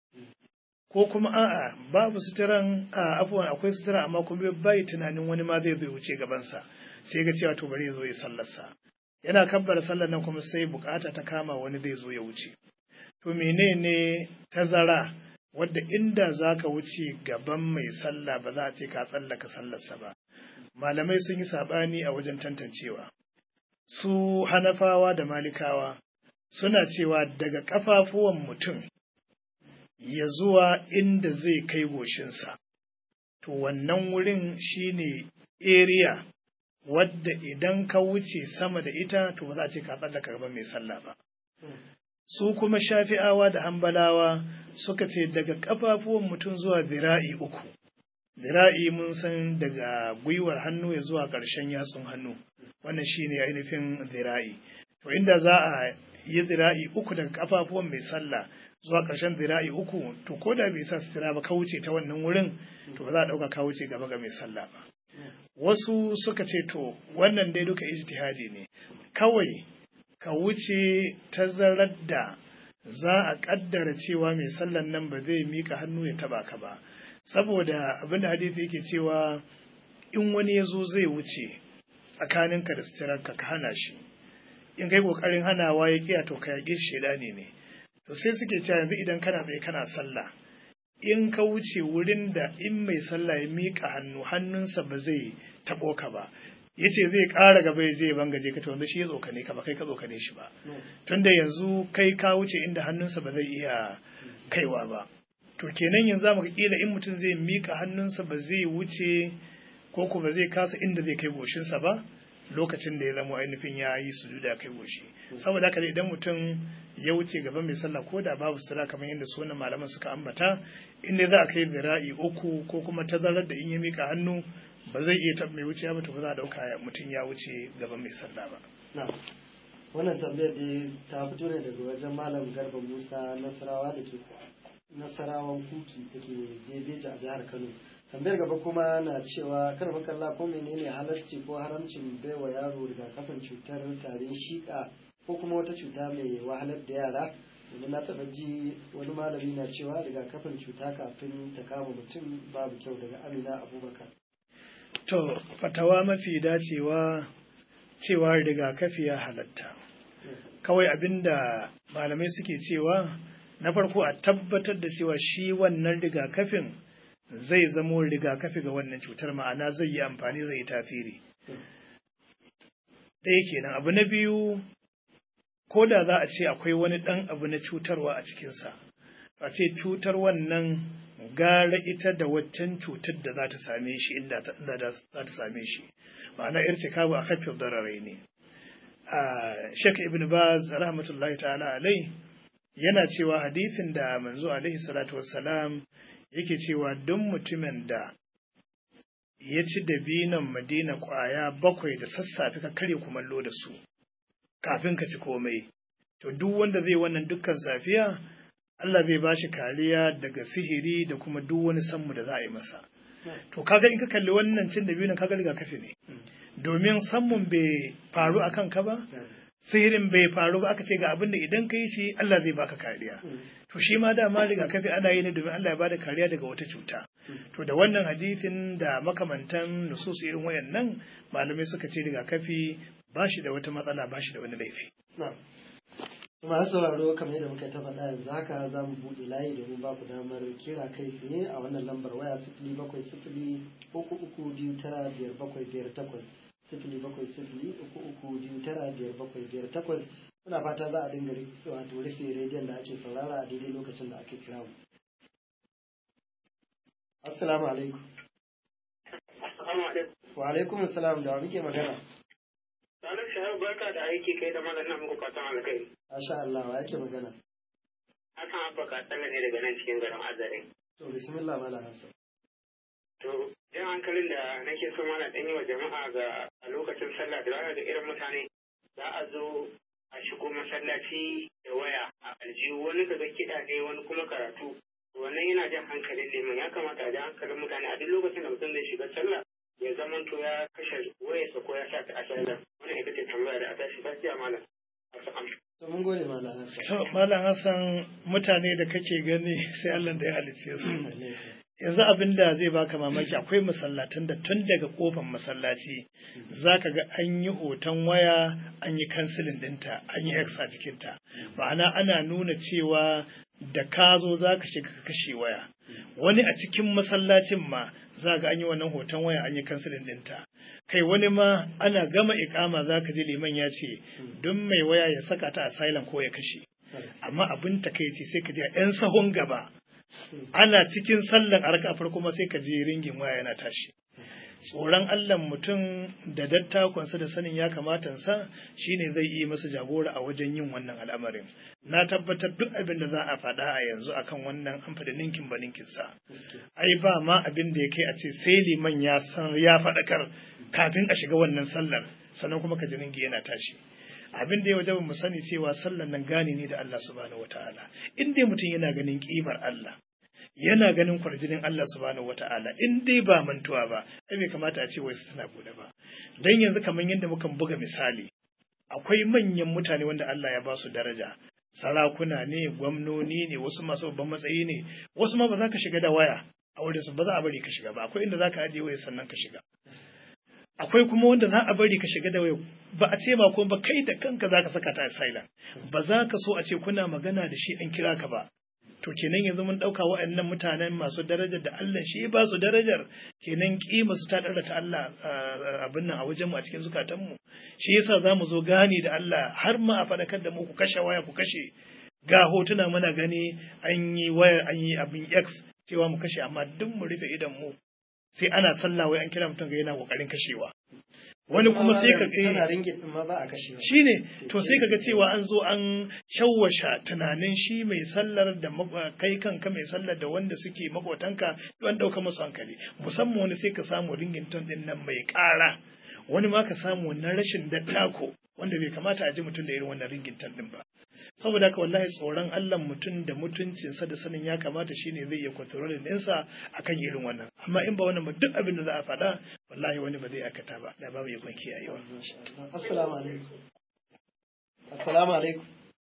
ko kuma a'a babu suturan a afuwan akwai sutura amma kuma bai tunanin wani ma zai bai wuce gabansa sai ga cewa to bari ya zo ya sallarsa yana kabbara sallar nan kuma sai bukata ta kama wani zai zo ya wuce to menene tazara wadda inda za ka wuce gaban mai sallah ba za a ce ka tsallaka sallarsa ba malamai sun yi saɓani a wajen tantancewa su hanafawa da malikawa suna cewa daga ƙafafuwan mutum ya zuwa inda zai kai goshinsa to wannan wurin shine area wadda idan ka wuce sama da ita to ba za a ce ka tsallaka gaban mai sallah ba su kuma shafi'awa da hambalawa suka ce daga ƙafafuwan mutum zuwa zira'i uku zira'i mun san daga gwiwar hannu ya zuwa ƙarshen yatsun hannu wannan shine ainihin zira'i to inda za a yi zira'i uku daga ƙafafuwan mai sallah zuwa ƙarshen zira'i uku to ko da bai sa sutura ba ka wuce ta wannan wurin to ba za a ɗauka ka wuce gaba ga mai sallah ba wasu suka ce to wannan dai duka ijtihadi ne kawai ka wuce tazarar da za a ƙaddara cewa mai sallan nan ba zai mika hannu ya taba ka ba saboda abin da hadisi yake cewa in wani ya zo zai wuce tsakaninka da suturarka ka hana shi in kai ƙoƙarin hanawa ya kiya to ka yaƙe shi ne ne to sai suke cewa yanzu idan kana tsaye kana sallah in ka wuce wurin da in mai sallah ya miƙa hannu hannunsa ba zai taɓo ka ba ya ce zai ƙara gaba ya je bangaje ka to wanda shi ya tsokane ka ba kai ka tsokane shi ba tunda yanzu kai ka wuce inda hannunsa ba zai iya kaiwa ba to kenan yanzu mu kila in mutum zai miƙa hannunsa ba zai wuce ko ko ba zai kasa inda zai kai goshinsa ba lokacin da ya zama ainihin ya yi sujuda kai goshi saboda haka idan mutum ya wuce gaban mai sallah ko da babu sura kamar yadda su wannan malaman suka ambata inda za a kai zira'i uku ko kuma tazarar da in ya mika hannu ba zai iya taɓa mai wuce ba to ba za a ɗauka mutum ya wuce gaban mai sallah ba. wannan tambayar da ta fito ne daga wajen malam garba musa nasarawa da ke nasarawan kuki da ke bebeji a jihar kano tambayar gaba kuma na cewa kar makalla ko menene halarci ko haramcin baiwa yaro rigakafin cutar tarin shika ko kuma wata cuta mai wahalar da yara domin na taɓa ji wani malami na cewa rigakafin cuta kafin ta kama mutum babu kyau daga amina abubakar to fatawa mafi dacewa cewa rigakafi ya halatta kawai abinda malamai suke cewa na farko a tabbatar da cewa shi wannan rigakafin zai zamo rigakafi ga wannan cutar ma'ana zai yi amfani zai yi tafiri ɗaya kenan abu na biyu ko da za a ce akwai wani ɗan abu na cutarwa a cikinsa a ce cutar wannan gara ita da waccan cutar da za ta same shi inda za ta same shi ma'ana irtikabu a kafin dararai ne Sheikh Ibn Baz rahmatullahi ta'ala alai yana cewa hadithin da manzo alaihi salatu wassalam yake cewa duk mutumin da ya ci dabinan madina kwaya bakwai da sassafe ka karya kumallo da su kafin ka ci komai to duk wanda zai wannan dukkan safiya Allah zai ba shi kariya daga sihiri da kuma duk wani sammu da za a yi masa to kaga in ka kalli wannan cin dabinan kaga rigakafi ne domin sammun bai faru a kanka ba sihirin bai faru ba aka ce ga abin da idan ka yi shi Allah zai baka kariya to shi ma dama rigakafi ana yi ne domin Allah ya bada kariya daga wata cuta to da wannan hadisin da makamantan nusus irin wayannan malamai suka ce rigakafi ba shi da wata matsala ba shi da wani laifi masu sauraro kamar yadda muka ta faɗa yanzu haka za mu buɗe layi domin ba ku damar kira kai tsaye a wannan lambar waya sifili bakwai sifili uku uku biyu tara biyar bakwai biyar takwas sifili bakwai sifili uku uku biyu tara biyar bakwai biyar takwas muna fata za a dinga wato rufe rediyon da ake saurara a daidai lokacin da ake kira mu. Assalamu alaikum. Wa alaikum assalam da wa muke magana. Sanar shahar barka da aiki kai da malam nan muku fatan alkai. Masha Allah wa yake magana. Hassan Abba Katsala ne daga nan cikin garin Azare. To bismillah malam Hassan. To jan hankalin da nake so mana ɗan yi wa jama'a ga a lokacin sallah da ga irin mutane za a zo a shigo masallaci da waya a aljihu wani daga kiɗa ne wani kuma karatu. Wannan yana jan hankalin neman ya kamata a jan hankalin mutane a duk lokacin da mutum zai shiga sallah ya zaman to ya kashe wayarsa ko ya sa ta a sallah. Wannan ita ce tambaya da a tashi lafiya malam. To mun gode malam Hassan. To Malam Hassan mutane da kake gani sai Allah da ya halicce su. Yanzu abin da zai baka mamaki akwai masallatan da tun daga kofar masallaci za ka ga an yi hoton waya an yi kansilin dinta an yi X a jikinta. Ma'ana ana nuna cewa da ka zo za ka shiga ka kashe waya. Wani a cikin masallacin ma za ga an yi wannan hoton waya an yi kansilin dinta. kai wani ma ana gama ikama za ka ji liman ya ce don mai waya ya saka ta a silent ko ya kashe amma abin takaici sai ka ji a 'yan sahun gaba ana cikin sallan a raka farko ma sai ka ji ringin waya yana tashi tsoron Allah mutum da dattakonsa da sanin ya kamata sa shine zai yi masa jagora a wajen yin wannan al'amarin na tabbatar duk abin da za a faɗa a yanzu akan wannan an faɗi ninkin ba ninkin sa ai ba ma abin da ya kai a ce sai liman ya san ya faɗakar kafin a shiga wannan sallar sannan kuma ka ji ringi yana tashi abin da ya wajaba mu sani cewa sallar nan gane ne da Allah subhanahu wataala in dai mutum yana ganin kimar Allah yana ganin kwarjinin Allah subhanahu wata'ala in dai ba mantuwa ba ai bai kamata a ce wai suna bude ba dan yanzu kamar yadda mukan buga misali akwai manyan mutane wanda Allah ya ba su daraja sarakuna ne gwamnoni ne wasu masu babban matsayi ne wasu ma ba za ka shiga da waya a wurin su ba za a bari ka shiga ba akwai inda za ka ajiye waya sannan ka shiga akwai kuma wanda za a bari ka shiga da waya ba a ce ba ko ba kai da kanka za ka saka ta a silent ba za ka so a ce kuna magana da shi an kira ka ba to kenan yanzu mun ɗauka waɗannan mutanen masu darajar da Allah shi ba su darajar kenan kima su ta ɗara ta Allah abin nan a wajen mu a cikin zukatanmu shi yasa za mu zo gani da Allah har ma a faɗakar da mu ku kashe waya ku kashe ga hotuna muna gani an yi waya an yi abin X cewa mu kashe amma duk mu rufe idan mu sai ana sallah wai an kira mutum ga yana kokarin kashewa wani kuma sai ka tana ringin din ma ba a kashewa shine to sai kaga cewa an zo an shawwasha tunanin shi mai sallar da kai kanka mai sallar da wanda suke makotanka don dauka musu hankali musamman wani sai ka samu ringin ton din nan mai ƙara wani ma ka samu na rashin dattako wanda bai kamata a ji mutum da irin wannan ringin ton din ba saboda haka wallahi tsoron Allah mutum da mutuncinsa da sanin ya kamata shine zai iya kontrolin ɗinsa akan irin wannan amma in ba wannan ba duk abin da za a faɗa wallahi wani ba zai akata ba da babu yakon kiyayewa assalamu alaikum assalamu alaikum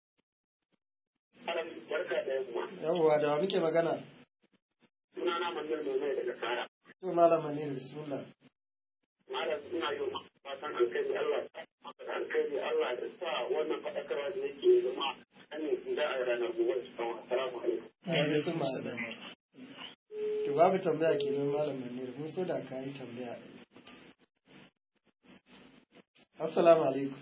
yawwa da wa muke magana sunana manzon domin daga kara to malam manir bismillah malam ina yi fatan alkhairi Allah alkhairi Allah ya sa wannan faɗakarwa da yake zama an da a ranar gobe assalamu alaikum alaikum assalam to babu tambaya kenan malam manir mun so da ka yi tambaya assalamu alaikum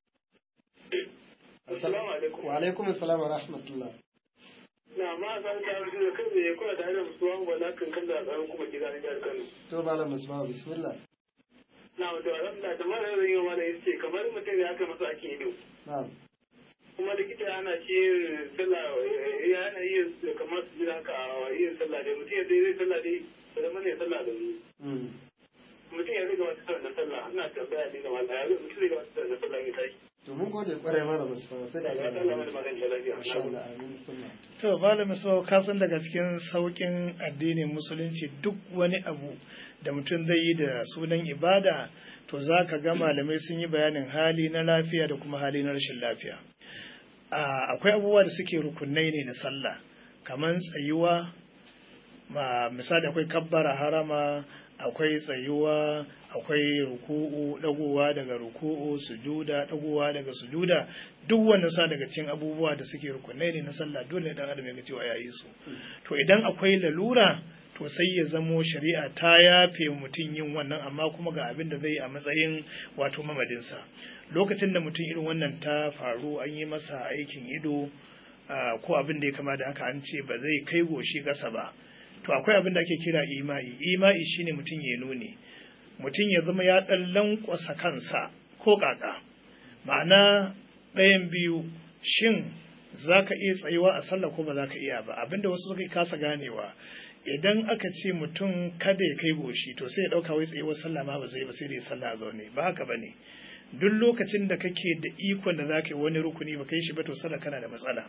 assalamu alaikum wa alaikum assalam wa rahmatullah na ma san ta rubuta da kai ne kuna da musuwan wala kan kan da tsaron kuma gida ne jihar Kano to malam musbahu bismillah na wato alhamdulillah da mara zan yi wa da yace kamar mutum ya aka masa ake ido na'am kuma likita ana ce sallah ya ana yin kamar su jira haka yin sallah dai mutum ya dai zai sallah dai da zama ne sallah da ni mutum ya riga wata sallah na sallah ina tambaya ne ga mallah ya mutum riga wata sallah na sallah ya tashi to mun gode kwarai mana musbahu sai da ya Allah mai magana lafiya insha Allah amin kullum to malami so ka san daga cikin saukin addinin musulunci duk wani abu da mutum zai yi da sunan ibada to za ka ga malamai sun yi bayanin hali na lafiya da kuma hali na rashin lafiya akwai abubuwa da suke rukunai ne na sallah kamar tsayuwa ma misali akwai kabbara harama akwai tsayuwa akwai ruku'u dagowa daga ruku'u sujuda dagowa daga sujuda duk wannan sa daga cikin abubuwa da suke rukunai ne na sallah dole dan adam ya ga cewa yayi su to idan akwai lalura to sai ya zamo shari'a ta yafe mutum yin wannan amma kuma ga abin da zai yi a matsayin wato mamadinsa lokacin da mutum irin wannan ta faru an yi masa aikin ido ko abin da ya kama da haka an ce ba zai kai goshi ƙasa ba to akwai abin da ake kira ima'i ima'i shine mutum ya nuni mutum ya zama ya ɗan lankwasa kansa ko ƙaƙa ma'ana ɗayan biyu shin za ka iya tsayuwa a sallah ko ba za ka iya ba abinda wasu suka kasa ganewa idan aka ce mutum kada ya kai goshi to sai ya ɗauka wai tsayuwar sallah ma ba zai ba sai da ya sallah a zaune ba haka ba ne duk lokacin da kake da ikon da za ka yi wani rukuni ba kai shi ba to sallah kana da matsala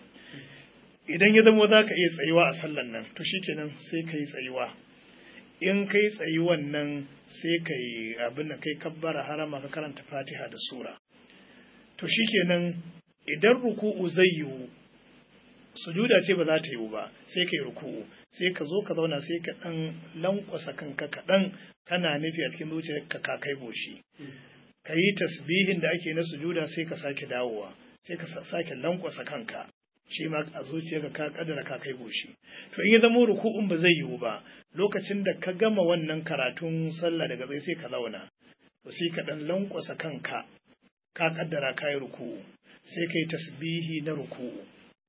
idan ya zama za ka iya tsayuwa a sallan nan to shikenan sai ka yi tsayuwa in kai tsayuwan nan sai ka yi abin da kai kabbara harama ka karanta fatiha da sura to shikenan idan ruku'u zai yiwu sujuda ce ba za ta yiwu ba sai ka yi ruku'u sai ka zo ka zauna sai ka ɗan lankwasa kanka kaɗan kana nufi a cikin zuciyarka ka kai goshi ka yi tasbihin da ake na sujuda sai ka sake dawowa sai ka sake lankwasa kanka shi ma a zuciyarka ka kadara ka kai goshi to in ya zama ruku'un ba zai yiwu ba lokacin da ka gama wannan karatun sallah daga zai sai ka zauna to sai ka dan lankwasa kanka ka kaddara ka yi ruku'u sai ka yi tasbihi na ruku'u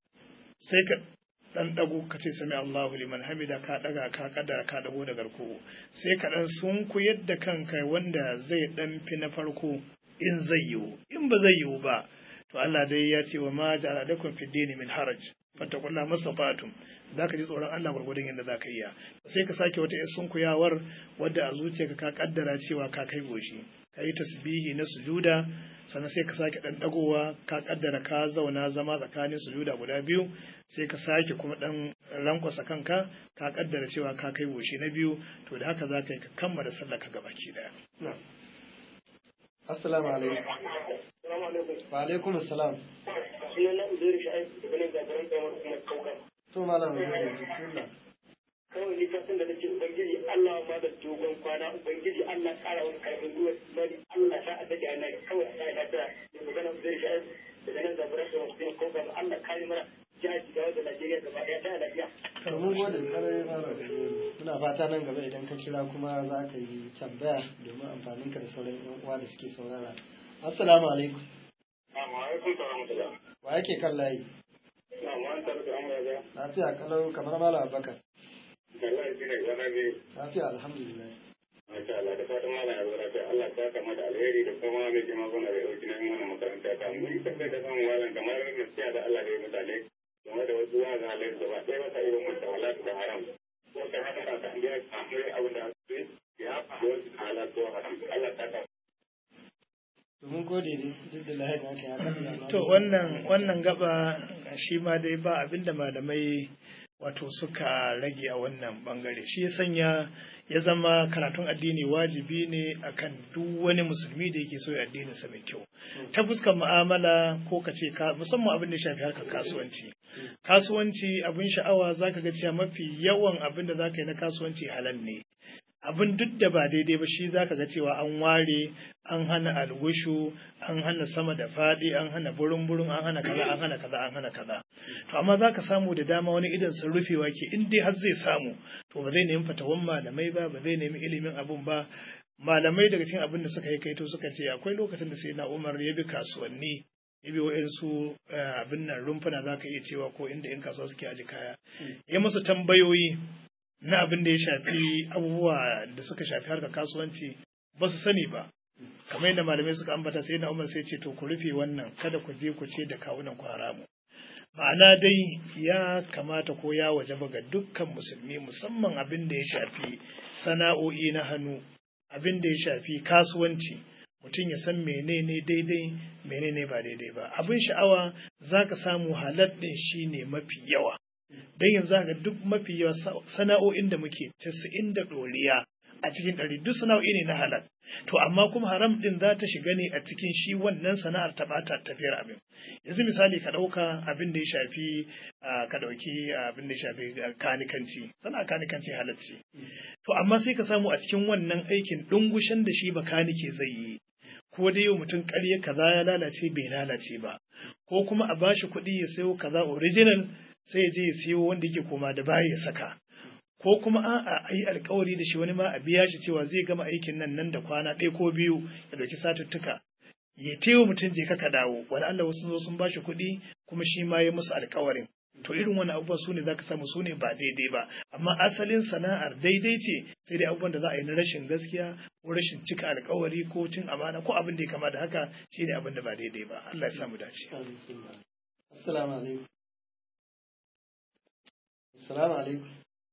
sai ka dan dago ka ce sami Allahu liman hamida ka daga ka kaddara ka dago daga ruku'u sai ka dan sunku yadda kanka wanda zai dan fi na farko in zai yiwu in ba zai yiwu ba to Allah dai ya ce wa ma ja'ala lakum fid dini min haraj fattaqullaha mastata'tum zaka ji tsoron Allah gurgudun yadda zaka iya sai ka sake wata yar sunkuyawar wadda a zuciyarka ka kaddara cewa ka kai goshi ka yi tasbihi na sujuda sannan sai ka sake dan dagowa ka kaddara ka zauna zama tsakanin sujuda guda biyu sai ka sake kuma dan lankwasa kanka ka kaddara cewa ka kai goshi na biyu to da haka zaka yi ka kammala sallar ka gabaki daya assalamu alaikum wa alaikum assalam to malam bismillah kawai ni kasan da nake ubangiji Allah ma da dogon kwana ubangiji Allah kara wani karfin gwiwa bari Allah ta a dade ana kawai a sai lafiya da magana zai shi daga nan zaburar da wasu yin kogar Allah kare mana jihar Jigawa da Najeriya gaba daya ta lafiya. to mun gode kare malam muna fata nan gaba idan ka kira kuma za ka yi tambaya domin amfaninka da sauran yan uwa da suke saurara assalamu alaikum Amma alaikum salam wa yake kan layi Na ma an tabbata an ga lafiya kalau kamar malam abubakar wallahi shi ne zama ne lafiya alhamdulillah Masha Allah da fatan malam ya zura ta Allah ta kama da alheri da kuma mai jima gona da dauki na yin wannan makaranta ta mun yi tafiya da samun malam kamar gaskiya da Allah da ya mutane game da wasu wa zalar gaba ɗaya ba sa irin wata halal da haram ko ta haka ta kan biya samu abin da su ya faɗi wasu halal ko haram Allah ta kama to mun gode ne duk da lahi da aka yi haka to wannan wannan gaba shi ma dai ba abinda malamai wato suka rage a wannan bangare shi ya sanya ya zama karatun addini wajibi ne akan duk wani musulmi da yake so ya addinin sa mai kyau ta fuskar mu'amala ko ka ce ka musamman abin da ya shafi harkar kasuwanci kasuwanci abin sha'awa zaka ga cewa mafi yawan abin da zaka yi na kasuwanci halal ne abin duk da ba daidai ba shi zaka ga cewa an ware an hana algushu an hana sama da faɗi an hana burin burin an hana kaza an hana kaza an hana kaza to amma zaka samu da dama wani idan sun rufewa ke in dai har zai samu to ba zai nemi fatawan malamai ba ba zai nemi ilimin abun ba malamai daga cikin abin da suka yi kaito suka ce akwai lokacin da sai na umar ya bi kasuwanni ya bi wa'insu abin nan rumfuna za ka iya cewa ko inda in kasuwa suke aji kaya ya musu tambayoyi na abin da ya shafi abubuwa da suka shafi harkar kasuwanci ba su sani ba kamar yadda malamai suka ambata sai na umar sai ce to ku rufe wannan kada ku je ku ce da kawunan ku haramu ma'ana dai ya kamata ko ya wajaba ga dukkan musulmi musamman abin da ya shafi sana'o'i na hannu abin da ya shafi kasuwanci mutum ya san menene daidai menene ba daidai ba abin sha'awa za ka samu halal ɗin shi ne mafi yawa don yanzu ga duk mafi yawa sana'o'in da muke casa'in da ɗoriya a cikin ɗari duk sana'o'i ne na halal to amma kuma haram din za ta shiga ne a cikin shi wannan sana'ar ta bata tafiyar abin yanzu misali ka ɗauka abin da ya shafi ka ɗauki abin da ya shafi kanikanci sana'a kanikanci halacci to amma sai ka samu a cikin wannan aikin ɗungushen da shi bakanike zai yi ko dai yau mutum ƙarya kaza ya lalace bai lalace ba ko kuma a bashi kuɗi ya sayo kaza original sai ya je ya siyo wanda yake koma da baya ya saka ko kuma a'a a yi alkawari da shi wani ma a biya shi cewa zai gama aikin nan nan da kwana ɗaya ko biyu ya ɗauki satuttuka ya tewa mutum je ka dawo wani Allah wasu zo sun bashi kuɗi kuma shi ma ya musu alkawarin to irin wani abubuwa su ne zaka samu su ne ba daidai ba amma asalin sana'ar daidai ce sai dai abubuwan da za a yi na rashin gaskiya ko rashin cika alkawari ko cin amana ko abin da ya kama da haka shi ne abin da ba daidai ba Allah ya samu dace assalamu alaikum assalamu alaikum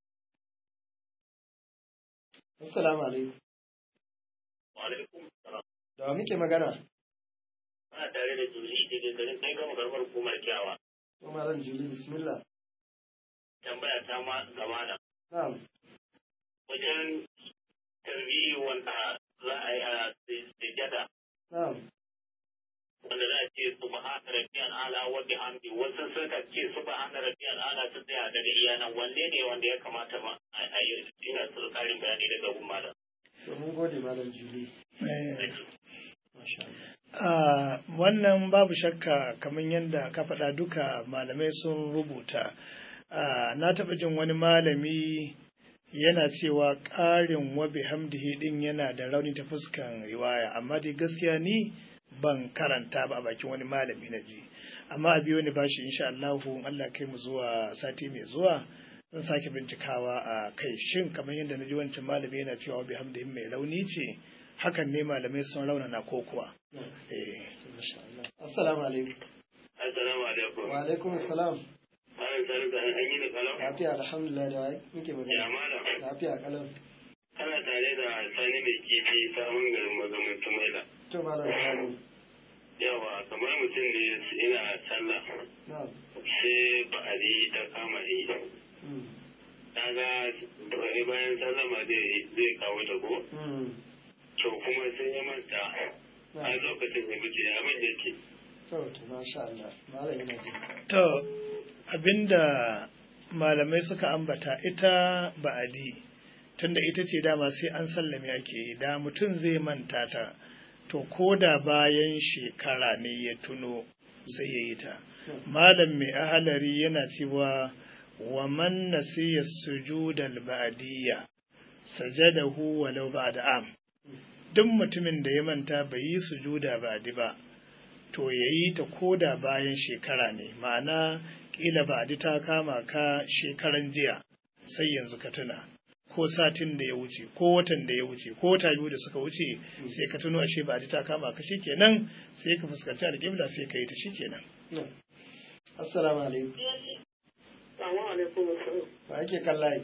assalamu alaikum wa alaikum salam da wa muke magana ana tare da juli daga garin kai gama garbar hukumar kyawa to malam juli bismillah tambaya ta ma gaba da na'am wajen tarbiyyi wanda za a yi a sujada na'am wanda za a ce subhana rabbiyal ala wa bihamdi wasu suka ce subhana rabbiyal ala ta tsaya daga iyanan wanne ne wanda ya kamata ma a yi ina su karin bayani daga gun malam to mun gode malam juli Uh, wannan babu shakka kamar yadda ka faɗa duka malamai sun rubuta uh, na taɓa jin wani malami yana cewa ƙarin wabi hamdihi ɗin yana da rauni ta fuskan riwaya amma dai gaskiya ni ban karanta ba a bakin wani malami na ji amma a biyo ni bashi insha Allahu Allah kai mu zuwa sati mai zuwa zan sake bincikawa a kai shin kamar yadda na ji wancan malami yana cewa wabi hamdihi mai rauni ce hakan ne malamai sun raunana ko kuwa assalamu alaikum assalamu alaikum wa alaikum assalam malam sani da an yi da kalam lafiya alhamdulillah da wai muke ya magana malam lafiya kalam kana tare da sani mai kifi samun garin mazamin tumaila to malam sani yawa kamar mutum ne ina sallah na'am sai ba'adi ta kama yi Mm. kaga bayan sallama zai zai kawo ta ko Mm. to kuma sai ya manta a na'am lokacin ya wuce ya man yake to to masha Allah malam yana jin ka To, abinda malamai suka ambata ita ba'adi, tunda ita ce dama sai an sallame ake yi, da mutum zai manta ta, to ko da bayan shekara ne ya tuno sai ya yi ta. Malam mai ahalari yana cewa wa man nasiya sujudal ba'diyya sajadahu walau ba'da am. Duk mutumin da ya manta bai yi sujuda ba'di ba, to ya yi ta koda bayan shekara ne ma'ana ƙila ba ta kama ka shekaran jiya sai yanzu ka tuna ko satin da ya wuce ko watan da ya wuce ko wata biyu da suka wuce sai ka tuno ashe ba ta kama ka shikenan sai ka fuskanci alƙibla sai ka yi ta shikenan Na'am. assalamu alaikum Salamu alaikum wa yake kallaye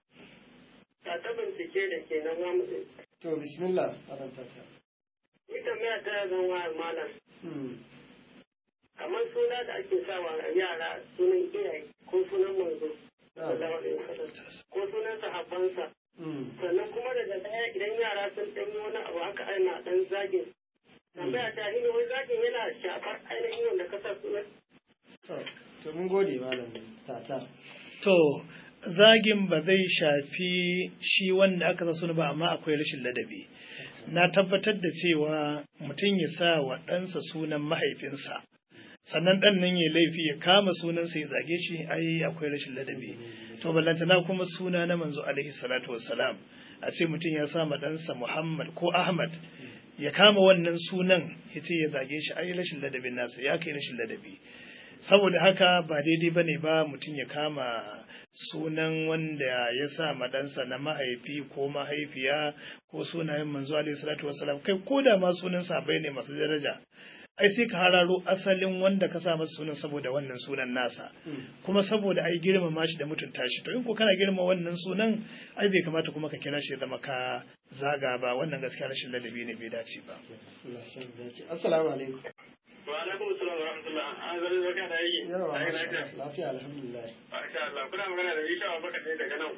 ta ta bincike da ke nan zamu to bismillah malam tata ni tambaya ta zan wa malam Mm. kamar suna da ake sawa yara sunan iyaye ko sunan manzo Na'am. sallallahu alaihi wasallam ko sunan sahabbansa Mm. sannan kuma daga baya idan yara sun ɗan yi wani abu haka ana ɗan zagin tambaya ta shi ne wani zagin yana shafar ainihin wanda ka sa sunan to to mun gode malam tata to zagin ba zai shafi shi wanda aka sa suna ba amma akwai rashin ladabi na tabbatar da cewa mutum ya sa wa ɗansa sunan mahaifinsa sannan ɗan nan ya laifi ya kama sunansa ya zage shi ai akwai rashin ladabi to ballantana kuma suna na manzo alaihi salatu wassalam a ce mutum ya sa ma ɗansa muhammad ko ahmad ya kama wannan sunan ya ce ya zage shi ai rashin ladabin nasa ya kai rashin ladabi saboda haka ba daidai bane ba mutum ya kama sunan wanda ya sa madansa na mahaifi ko mahaifiya ko sunayen manzo alaihi salatu wasalam kai ko da ma sunan sabai ne masu daraja ai sai ka hararo asalin wanda ka sa masa sunan saboda wannan sunan nasa kuma saboda ai girmama shi da mutunta shi to in ko kana girma wannan sunan ai bai kamata kuma ka kira shi ya zama ka zaga ba wannan gaskiya rashin ladabi ne bai dace ba Allah ya san dace assalamu alaikum wa alaikum assalam wa rahmatullah an zari zaka da yi yawa ai masha lafiya Allah. lafiya alhamdulillah masha Allah kuna magana da Isha Abubakar ne daga nan kwana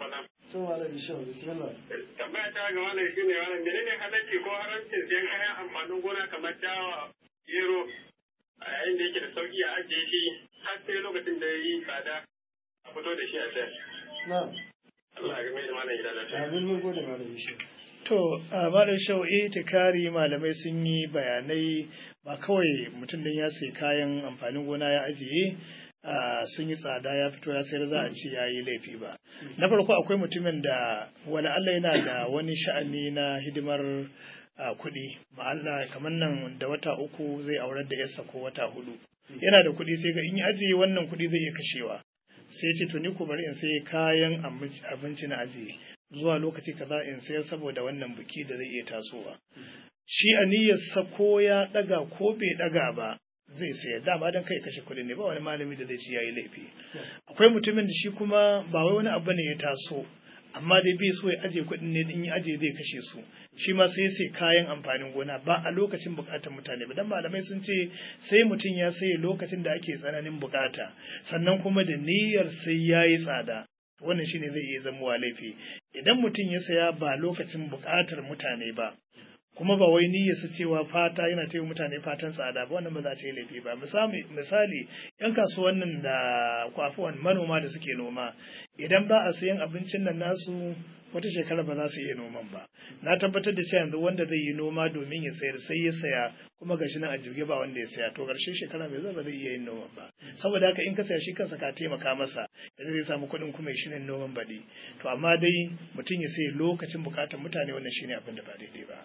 to malam bishop bismillah tambaya ta ga wannan shine wannan menene halacci ko haramcin siyan kayan amfanin gona kamar dawa gero a yayin da yake da sauki a ajiye shi har sai lokacin da ya yi tsada a fito da shi a sayar na'am Allah ya game da malam gida lafiya amin mun gode malam bishop To, a malam shau itikari malamai sun yi bayanai ba kawai mutum din ya sai kayan amfanin gona ya ajiye a sun yi tsada ya fito ya sayar za a ce ya yi laifi ba. Na farko akwai mutumin da wani Allah yana da wani sha'ani na hidimar a kuɗi ma'ana kamar nan da wata uku zai aurar da yarsa ko wata hudu yana da kuɗi sai ga in ya ajiye wannan kuɗi zai iya kashewa sai ce to ni ku bari in sai kayan abinci na ajiye zuwa lokaci kaza in sayar saboda wannan biki da zai iya tasowa shi a niyyarsa ko ya daga ko bai daga ba zai sayar dama don kai kashe kuɗi ne ba wani malami da zai ci yayi laifi akwai mutumin da shi kuma ba wai wani abu ne ya taso amma dai bai so ya aje kuɗin ne in ya aje zai kashe su shi ma sai sai kayan amfanin gona ba a lokacin bukatar mutane ba dan malamai sun ce sai mutum ya saye lokacin da ake tsananin bukata sannan kuma da niyyar sai yayi tsada wannan shine zai iya zamowa laifi idan mutum ya saya ba lokacin bukatar mutane ba kuma ba wai niyyar su cewa fata yana taiwa mutane fatan tsada ba wannan ba za ta yi laifi ba misali misali yan kasuwannin da kwafuwan manoma da suke noma idan ba a sayan abincin nan nasu wata shekara ba za su iya noman ba na tabbatar da cewa yanzu wanda zai yi noma domin ya sayar sai ya saya kuma gashi nan a jirgi ba wanda ya saya to ƙarshen shekara mai zai ba zai iya yin noman ba saboda haka in ka saya shi kansa ka taimaka masa yanzu zai samu kuɗin kuma ya shirin noman baɗi to amma dai mutum ya sai lokacin buƙatar mutane wannan shine abin da ba daidai ba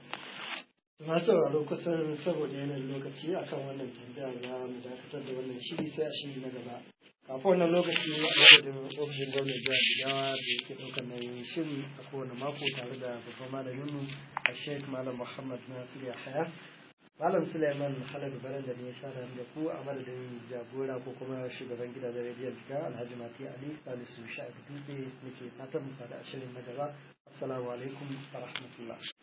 masu sauraro kusan saboda yanayin lokaci akan wannan tambaya za mu dakatar da wannan shiri sai a shiri na gaba kafin wannan lokaci a madadin ofishin gwamnan jihar jigawa da yake ɗaukar nauyin shiri a kowane mako tare da babban malaminmu a sheikh malam muhammad nasiru yahaya malam suleiman haladu baran da ne ya sada da ku a madadin jagora ko kuma shugaban gidajen rediyon jigawa alhaji mati ali salisu sha'ifu dutse muke fatan mu sada a shirin na gaba assalamu alaikum wa rahmatullah